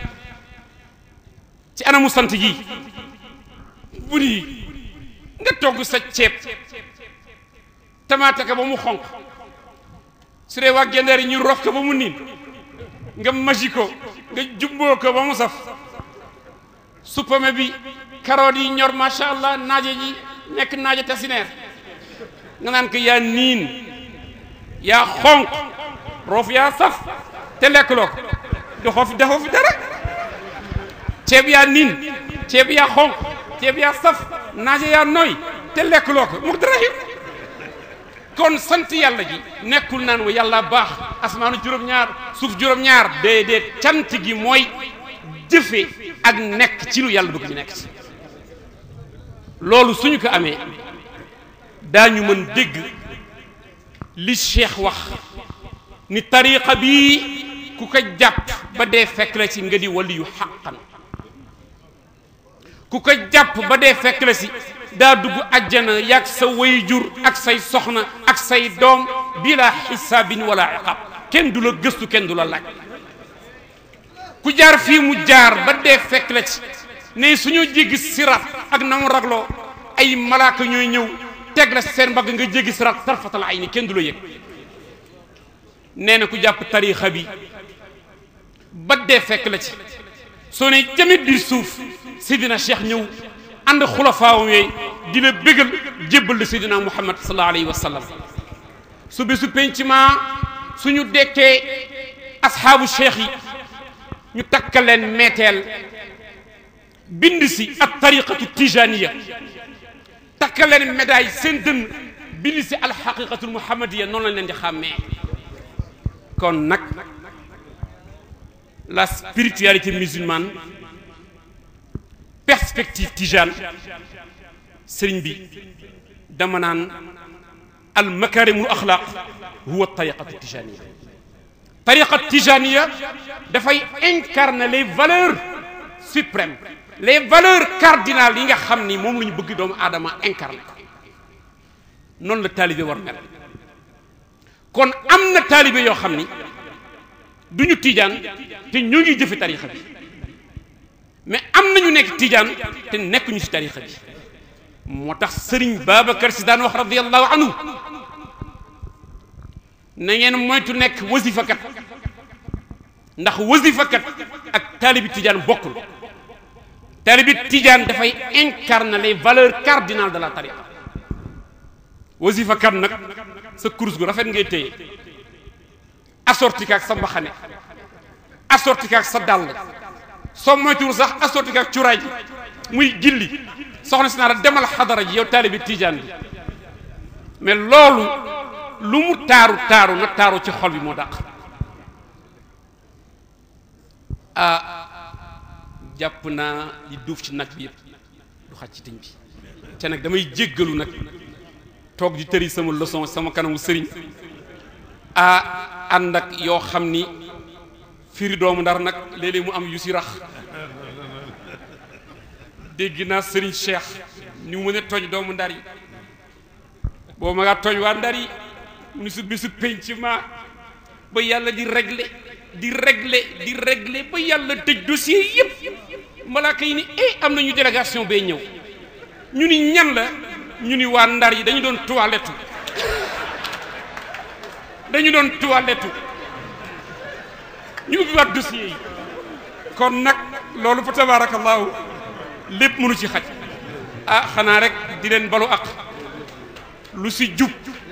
ci anamu sant gi bu nii nga togg sa ceeb tamaate ko ba mu xonq su dee waa gendeer yi ñu rof ko ba mu niin nga maji ko nga jubboo ko ba mu saf suppame bi carottes yi ñor macha allah naaje ji nekk naaje tasineer nga naan ko yaa niin yaa xonq roof yaa saf te lekkuloo ko doxoo fi defoo fi dara ceeb yaa niin ceeb yaa xonq ceeb yaa saf naaje yaa nooy te lekkuloo ko mu dara kon sant yàlla ji nekkul naan wa yàlla baax asmaanu juróom-ñaar suuf juróom-ñaar déedéet cant gi mooy jëfe ak nekk ci lu yàlla bëgg ñu nekk ci loolu suñu ko amee daañu mën dégg li cheikh wax ni tariqa bii ku ko jàpp ba dee fekk la ci nga di waliyu xaqan ku ko jàpp ba dee fekk la si daa dugg ajjana yàgg sa wayjur ak say soxna ak say doom bila xisaabin wala iqaab kenn du la gëstu kenn du la laaj ku jaar fii mu jaar ba dee fekk la ci ne suñu jéggi sirat ak na mu ragloo ay malaaka ñooy ñëw teg la seen mbagg nga jéggi sirat tarfatal ay ni kenn du la yëg nee na ku jàpp tariixa bi ba dee fekk la ci soo ne jamit biir suuf sidina cheikh ñëw ànd xulafaawam yooyu di la bégal jébbal la sidina muhammad sallallahu alayhi wa sallam su bésu penc ma suñu dekkee asxaabu cheikh yi ñu takkal leen meeteel bind si ak tariqatu tijaniya takkal leen médaille seen dënn bind si alxaqiqatul muhammadiya noonu lañ leen di xàmmee kon nag la spiritualité musulmane perspective tijane sëriñ bi dama naan al makarimul axlaq huwa tariqatu tijaniya tariqa tijaniya dafay incarner les valeurs suprêmes les valeurs cardinales yi nga xam ni moom la ñu bëgg doomu aadama incarner ko noonu la taalibe war mel kon am na taalibe yoo xam ni du ñu tijaan te ñoo ngi jëfe tariqa bi mais am nañu nekk tijaan te nekkuñu ci tariqa bi moo tax sëriñ Babacar si daan wax radiyallahu anhu na ngeen moytu nekk wasifakat ndax wasifakat ak taalibi tijaan bokkul taalibi tijaan dafay incarner les valeurs cardinales de la tariqa wasifakat nag sa kurus gu rafet ngay téye assorti ak sa mbaxane assorti ak sa dàll soo moytuwul sax assorti ak cuuraay ji muy gilli soxna si naa la demal xadara ji yow taalibi tijaan bi mais loolu lu mu taaru taaru na taaru ci xol bi moo dàq ah jàpp naa li duuf ci nag bi yëpp du xaj ci tiñ bi te nag damay jéggalu nag toog di tëri sama leçon sama kanamu sëriñ ah ànd ak yoo xam ni firi doomu ndar nag léeg-léeg mu am yu si rax dégg naa sëriñ Cheikh ni mu mën a tooñ doomu ndar yi boobu ma ngaa tooñ waa ndar yi mu ni su bisu penc ma ba yàlla di régler di régler di régler ba yàlla tëj dossier yëpp malaaka yi ni eh am nañu délégation bay ñëw ñu ni ñan la ñu ni waa ndar yi dañu doon toilette dañu doon toilette ñu ubbi waat dossier yi kon nag loolu fa tabarakallahu lépp mënu ci xaj ah xanaa rek di leen balu ak lu si jub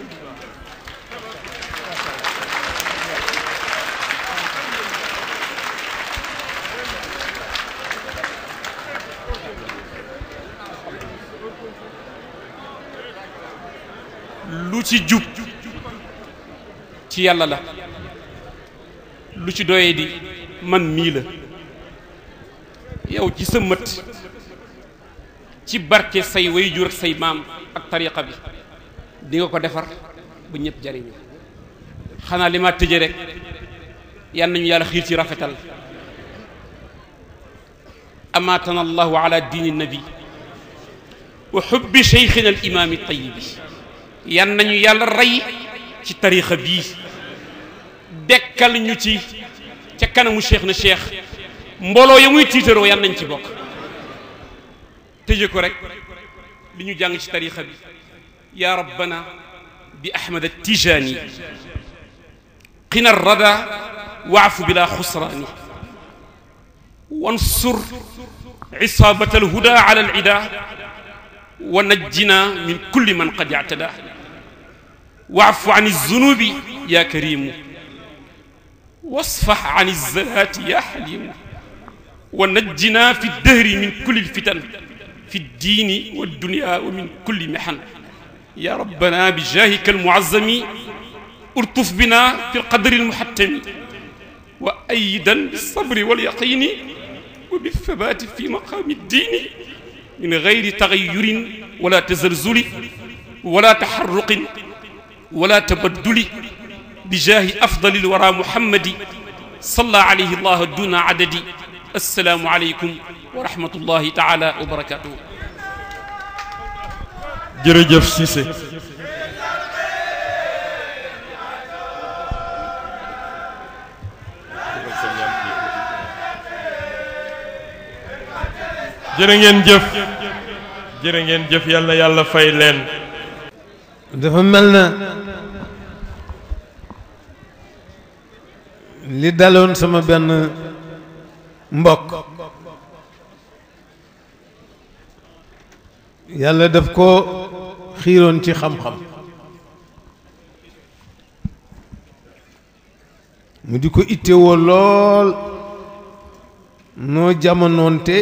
lu ci jub ci yàlla la lu ci doyee di man mii la yow ci sa mët ci barke say waajur ak say maam ak tariqa bi di nga ko defar ba ñëpp jariñu xanaa li ma tëje rek yal nañu yàlla xiir ci rafetal amaatana allahu ala diini nabi wa xubbi cheikhina al imaami tayibi yan nañu yàlla rey ci tariqa bii dekkal ñu ci ca kanamu cheikh na cheikh mbooloo ya muy tiitaroo yan nañ ci bokk tëje ko rek li ñu jàng ci tariqa bi ya rabbana bi ahmad attijaani qina rada waafu bila xusraani wansur isaabata alhuda ala alida wa najjina min kulli man qad ictada waafu an alzunubi ya karimu wasfax an alzalaati ya xalimu wa najjina fi ddahri min kulli alfitan fi ddiini waldunya wa min kulli mixan ya rabbana bijahika almuazzami urtuf bina fi lqadri almuhattami wa ayidan bilsabri walyaqini wa bilthabati fi maqami ddiini min gayri tagayurin wala tazalzuli wala taxarruqin wala tabadduli bijaahi afdali lwara muhammadi salla alayhi llah duna adadi assalaamu aleykum wa rahmatullahi taala wa barakatuhu jërëjëf Cissé jërë ngeen jëf jërë ngeen jëf yal na yàlla fay leen dafa mel na li daloon sama benn mbokk yàlla daf ko xiiroon ci xam-xam mu di ko ittewoo lool noo jamonoonte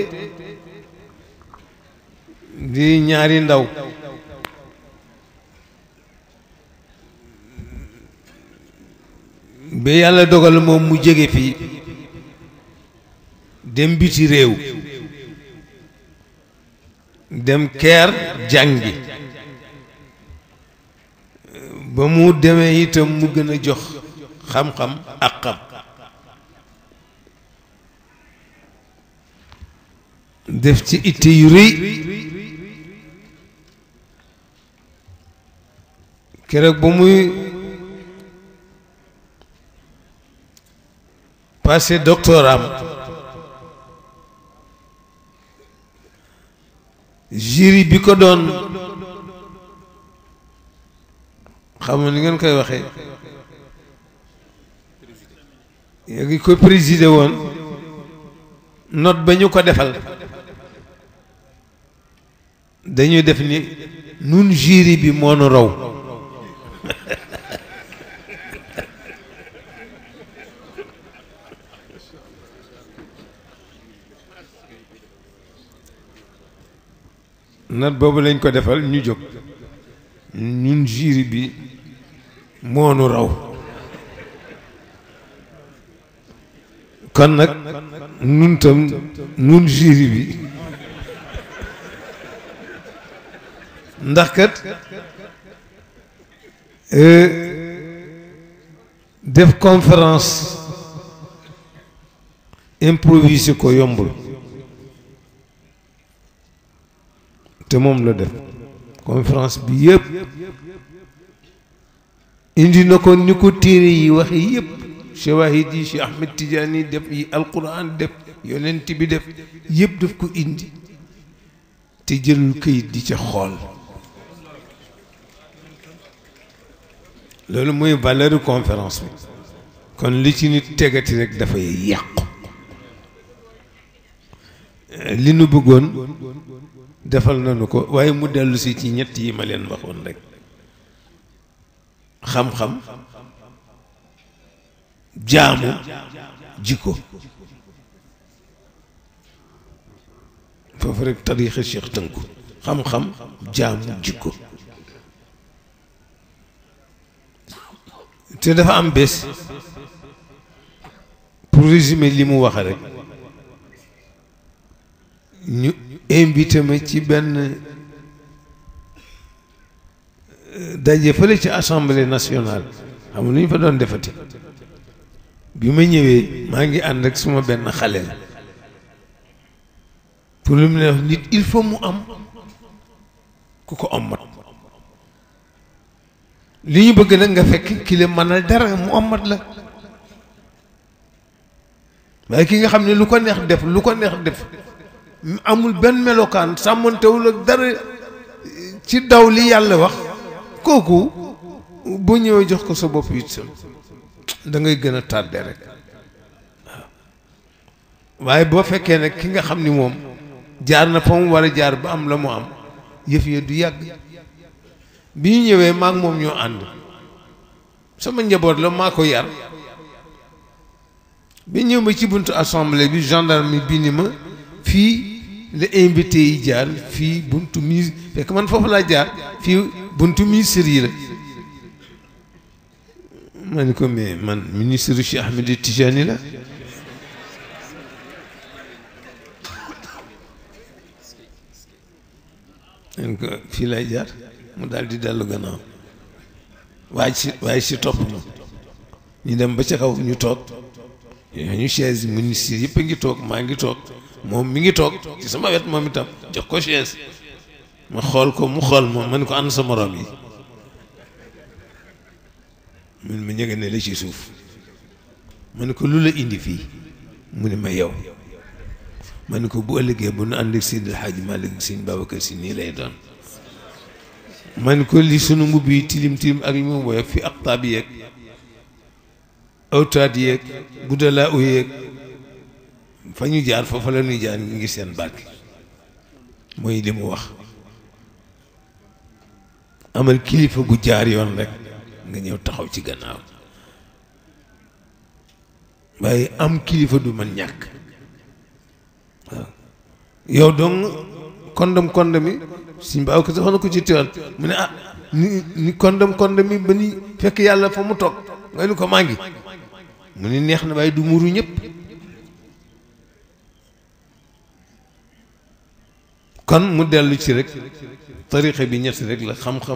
di ñaari ndaw ba yàlla dogal moom mu jóge fii dem biti réew dem keer jàngi ba mu demee itam mu gën a jox xam-xam ak xam def ci itte yu rëy keroog ba muy passé doctoram jury bi ko doon xam ni ngeen koy waxee yaa ngi ko présider woon note ba ñu ko defal dañuy def ni nun jury bi moo nu raw note boobu lañ ko defal ñu jóg ñun jury bi moo nu raw kon nag nun tam nun jury bi ndax kat def conférence improvisé ko yombul te moom la def conférence bi yëpp indi na ko ni ko téere yi waxe yëpp shawahid yi Cheikh Ahmed Tidiane def yi alquran def yonent bi def yëpp daf ko indi te jëlul këyit di ca xool loolu mooy valeur conférence bi kon li ci nit tegati rek dafay yàqu li nu bëggoon defal nañu ko waaye mu dellu si ci ñett yi ma leen waxoon rek xam-xam jaamu jikko foofu rek tariixa Cheikh tënku xam-xam jaamu jikko te dafa am bés pour résumer li mu wax rek ñu invité ma ci benn daje fële ci assemblée nationale xam nga lu ñu fa doon defati bi ma ñëwee maa ngi ànd ak suma benn xale la pour lu mu ne wax nit il faut mu am ku ko ommat li ñu bëgg nag nga fekk ki la mënal dara mu ommat la waaye ki nga xam ne lu ko neex def lu ko neex def amul benn melokaan sàmmantewul ak dara ci daw li yàlla wax kooku boo ñëwee jox ko sa bopp it sam da ngay gën a tàdde rek waaw waaye boo fekkee nag ki nga xam ni moom jaar na fa mu war a jaar ba am la mu am yëf ya du yàgg bi ñu ñëwee maak moom ñoo ànd sama njaboot la maa ko yar bi ñëw ma ci buntu assemblée bi gendarme bi ni ma fii la invité yi jaar fii buntu mi fekk man foofu laa jaar fii buntu ministre yi la ma ni ko mais man ministre Cheikh Ahmed Tijani la man ko fii lay jaar mu daal di dellu gannaaw waaye si waaye si topp ma ñu dem ba ca kaw ñu toog ñu chaise ministre yëpp a ngi toog maa ngi toog moom mi ngi toog ci sama wet moom itam jox ko chaise ma xool ko mu xool ma ma ne ko ànd sa morom yi mun ma ñëge ne la ci suuf ma ne ko lu la indi fii mu ne ma yow ma ne ko bu ëllëgee bu nu ànd ak Seydi El Hadji Malick Sëñ Babacar Si nii lay doon ma ne ko li sunu mbubb yi tilim tilim ak li mu woyof fi aqtaab yeeg awtaat yeeg budalaa u yeeg fa ñu jaar foofa la ñuy jaar ngi seen barke mooy li mu wax amal kilifa gu jaar yoon rek nga ñëw taxaw ci gannaaw waaye am kilifa du man ñàkk waaw yow dong kondom kondom mi suñ baaw ko sax na ko ci teewal mu ne ah ni ni kondom kondom mi ba ni fekk yàlla fa mu toog nga ni ko maa ngi mu ne neex na waaye du muru ñëpp kon mu dellu ci rek tarixa bi ñett rek la xam-xam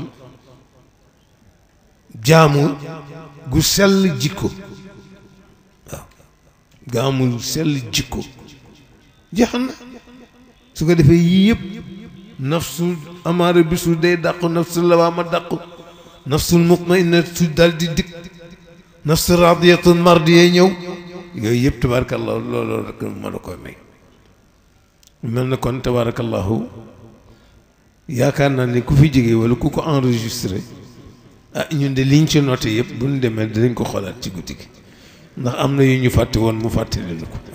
jaamu gu sell jikko waaw gaamu sell jikko jeex na su ko defee yii yëpp nafsu amaara bisu day dàqu nafsu lawaama dàqu nafsul mutmainna su dal di dikk nafsu radiyatun mardiya ñëw yooyu yëpp tabarakallahu looloo rek ma la koy may mel na kon tabarakallahu yaakaar naa ne ku fi jógee wala ku ko enregistré ah ñun de liñ ci noté yëpp bu ñu demee dinañ ko xoolaat ci guddi gi ndax am na yu ñu fàtte woon mu fàttali lu ko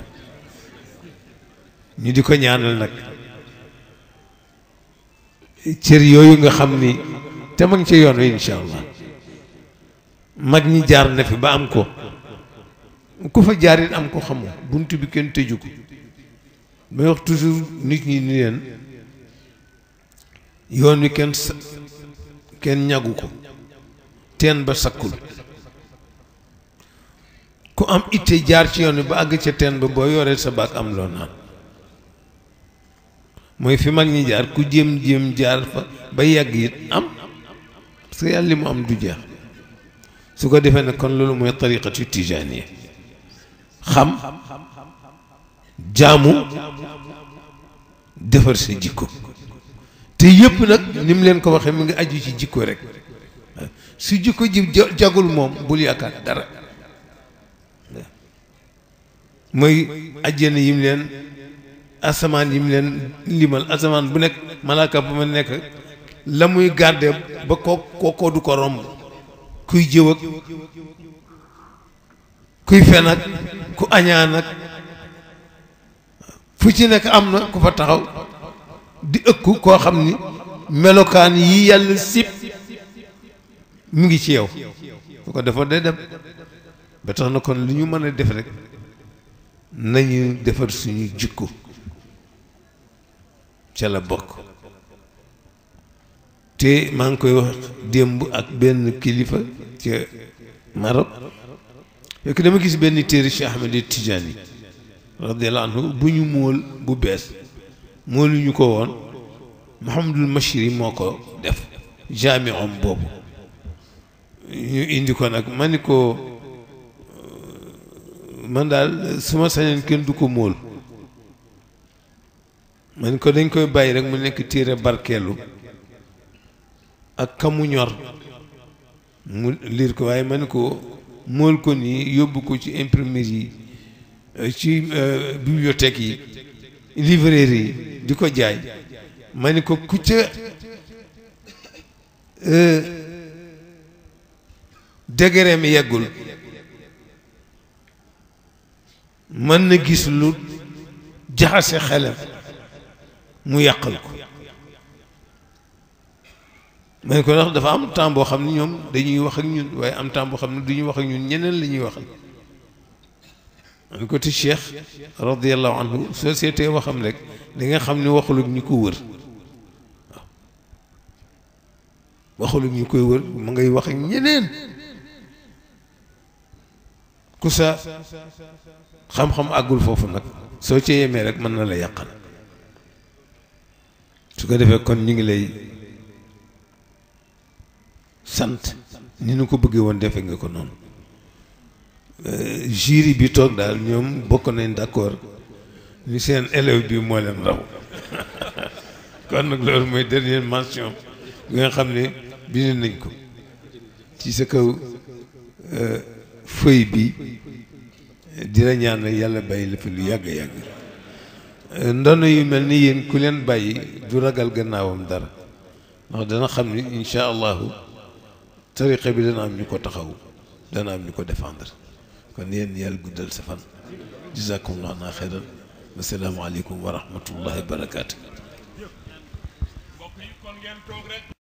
ñu di ko ñaanal nag cër yooyu nga xam ni te mag ci yoon wi incha allah mag ñi jaar na fi ba am ko ku fa jaarit am ko xamoo bunt bi kenn tëju ko may wax toujours nit ñi ni leen yoon wi kenn sa kenn ñagu ko teen ba sakkul ku am itte jaar ci yoon wi ba àgg ca teen ba boo yoree sa baag am loo naan mooy fi mag ñi jaar ku jéem jéem jaar fa ba yàgg it am parce que yàlla li mu am du jeex su ko defee ne kon loolu mooy tariqatu tijaaniya xam jaamu defar sa jikko te yëpp nag ni mu leen ko waxee mu ngi aju ci jikko rek su jikko ji jagul moom bul yaakaar dara mooy ajjana yim leen asamaan yim leen limal asamaan bu nekk malaaka bu ma nekk la muy garde ba ko kookoo du ko romb kuy jëw ak kuy fen ak ku añaan ak fu ci nekk am na ku fa taxaw di ëkku koo xam ni melokaan yi yàlla sip mu ngi ci yow fu ko defoon day dem ba tax na kon lu ñu mën a def rek nañu defar suñu jikko ca la bokk te maa ngi koy wax démb ak benn kilifa ca Maroc fekk dama gis benn téere Cheikh Ahmed Tidiane radiyallahu anhu bu ñu móol bu bees moolu ñu ko woon Mouhamadul Machiri moo ko def jaami om boobu ñu indi ko nag ma ni ko man daal su ma sañoon kenn du ko móol ma ni ko dañ koy bàyyi rek mu nekk téere barkeelu ak kamu ñor mu liir ko waaye ma ni ko móol ko nii yóbbu ko ci imprimerie yi ci bibliothèque yi librairie yi di ko jaay ma ni ko ku ca degré mi yeggul mën na gis lu jaxase xelam mu yàqal ko ma ne ko ndax dafa am temps boo xam ne ñoom dañuy wax ak ñun waaye am temps boo xam ne du ñu wax ak ñun ñeneen la ñuy waxal ma ne ko ti Cheikh radiallahu anhu société waxam rek da nga xam ne waxul ak ñu ko wër waaw waxul ak ñu koy wër mu ngay wax ak ñeneen ku sa xam-xam àggul foofu nag soo ci yemee rek mën na la yàqal su ko defee kon ñu ngi lay sant ni nu ko bëggee woon defe nga ko noonu jury bi toog daal ñoom bokk nañ d'accord ni seen élève bi moo leen raw kon nag loolu mooy dernière mention bi nga xam ne bind nañ ko ci sa kaw feuille bi di la ñaan nag yàlla bàyyi la fi lu yàgg yàgg ndono yu mel ni yéen ku leen bàyyi du ragal gannaawam dara ndax dana xam ni incha allahu tariqa bi dana am ñu ko taxaw dana am ñu ko défendre kon yéen yàlla guddal sa fan jazakumullahu naa xeyran wasalaamu aleykum wa rahmatullahi wa barakaatu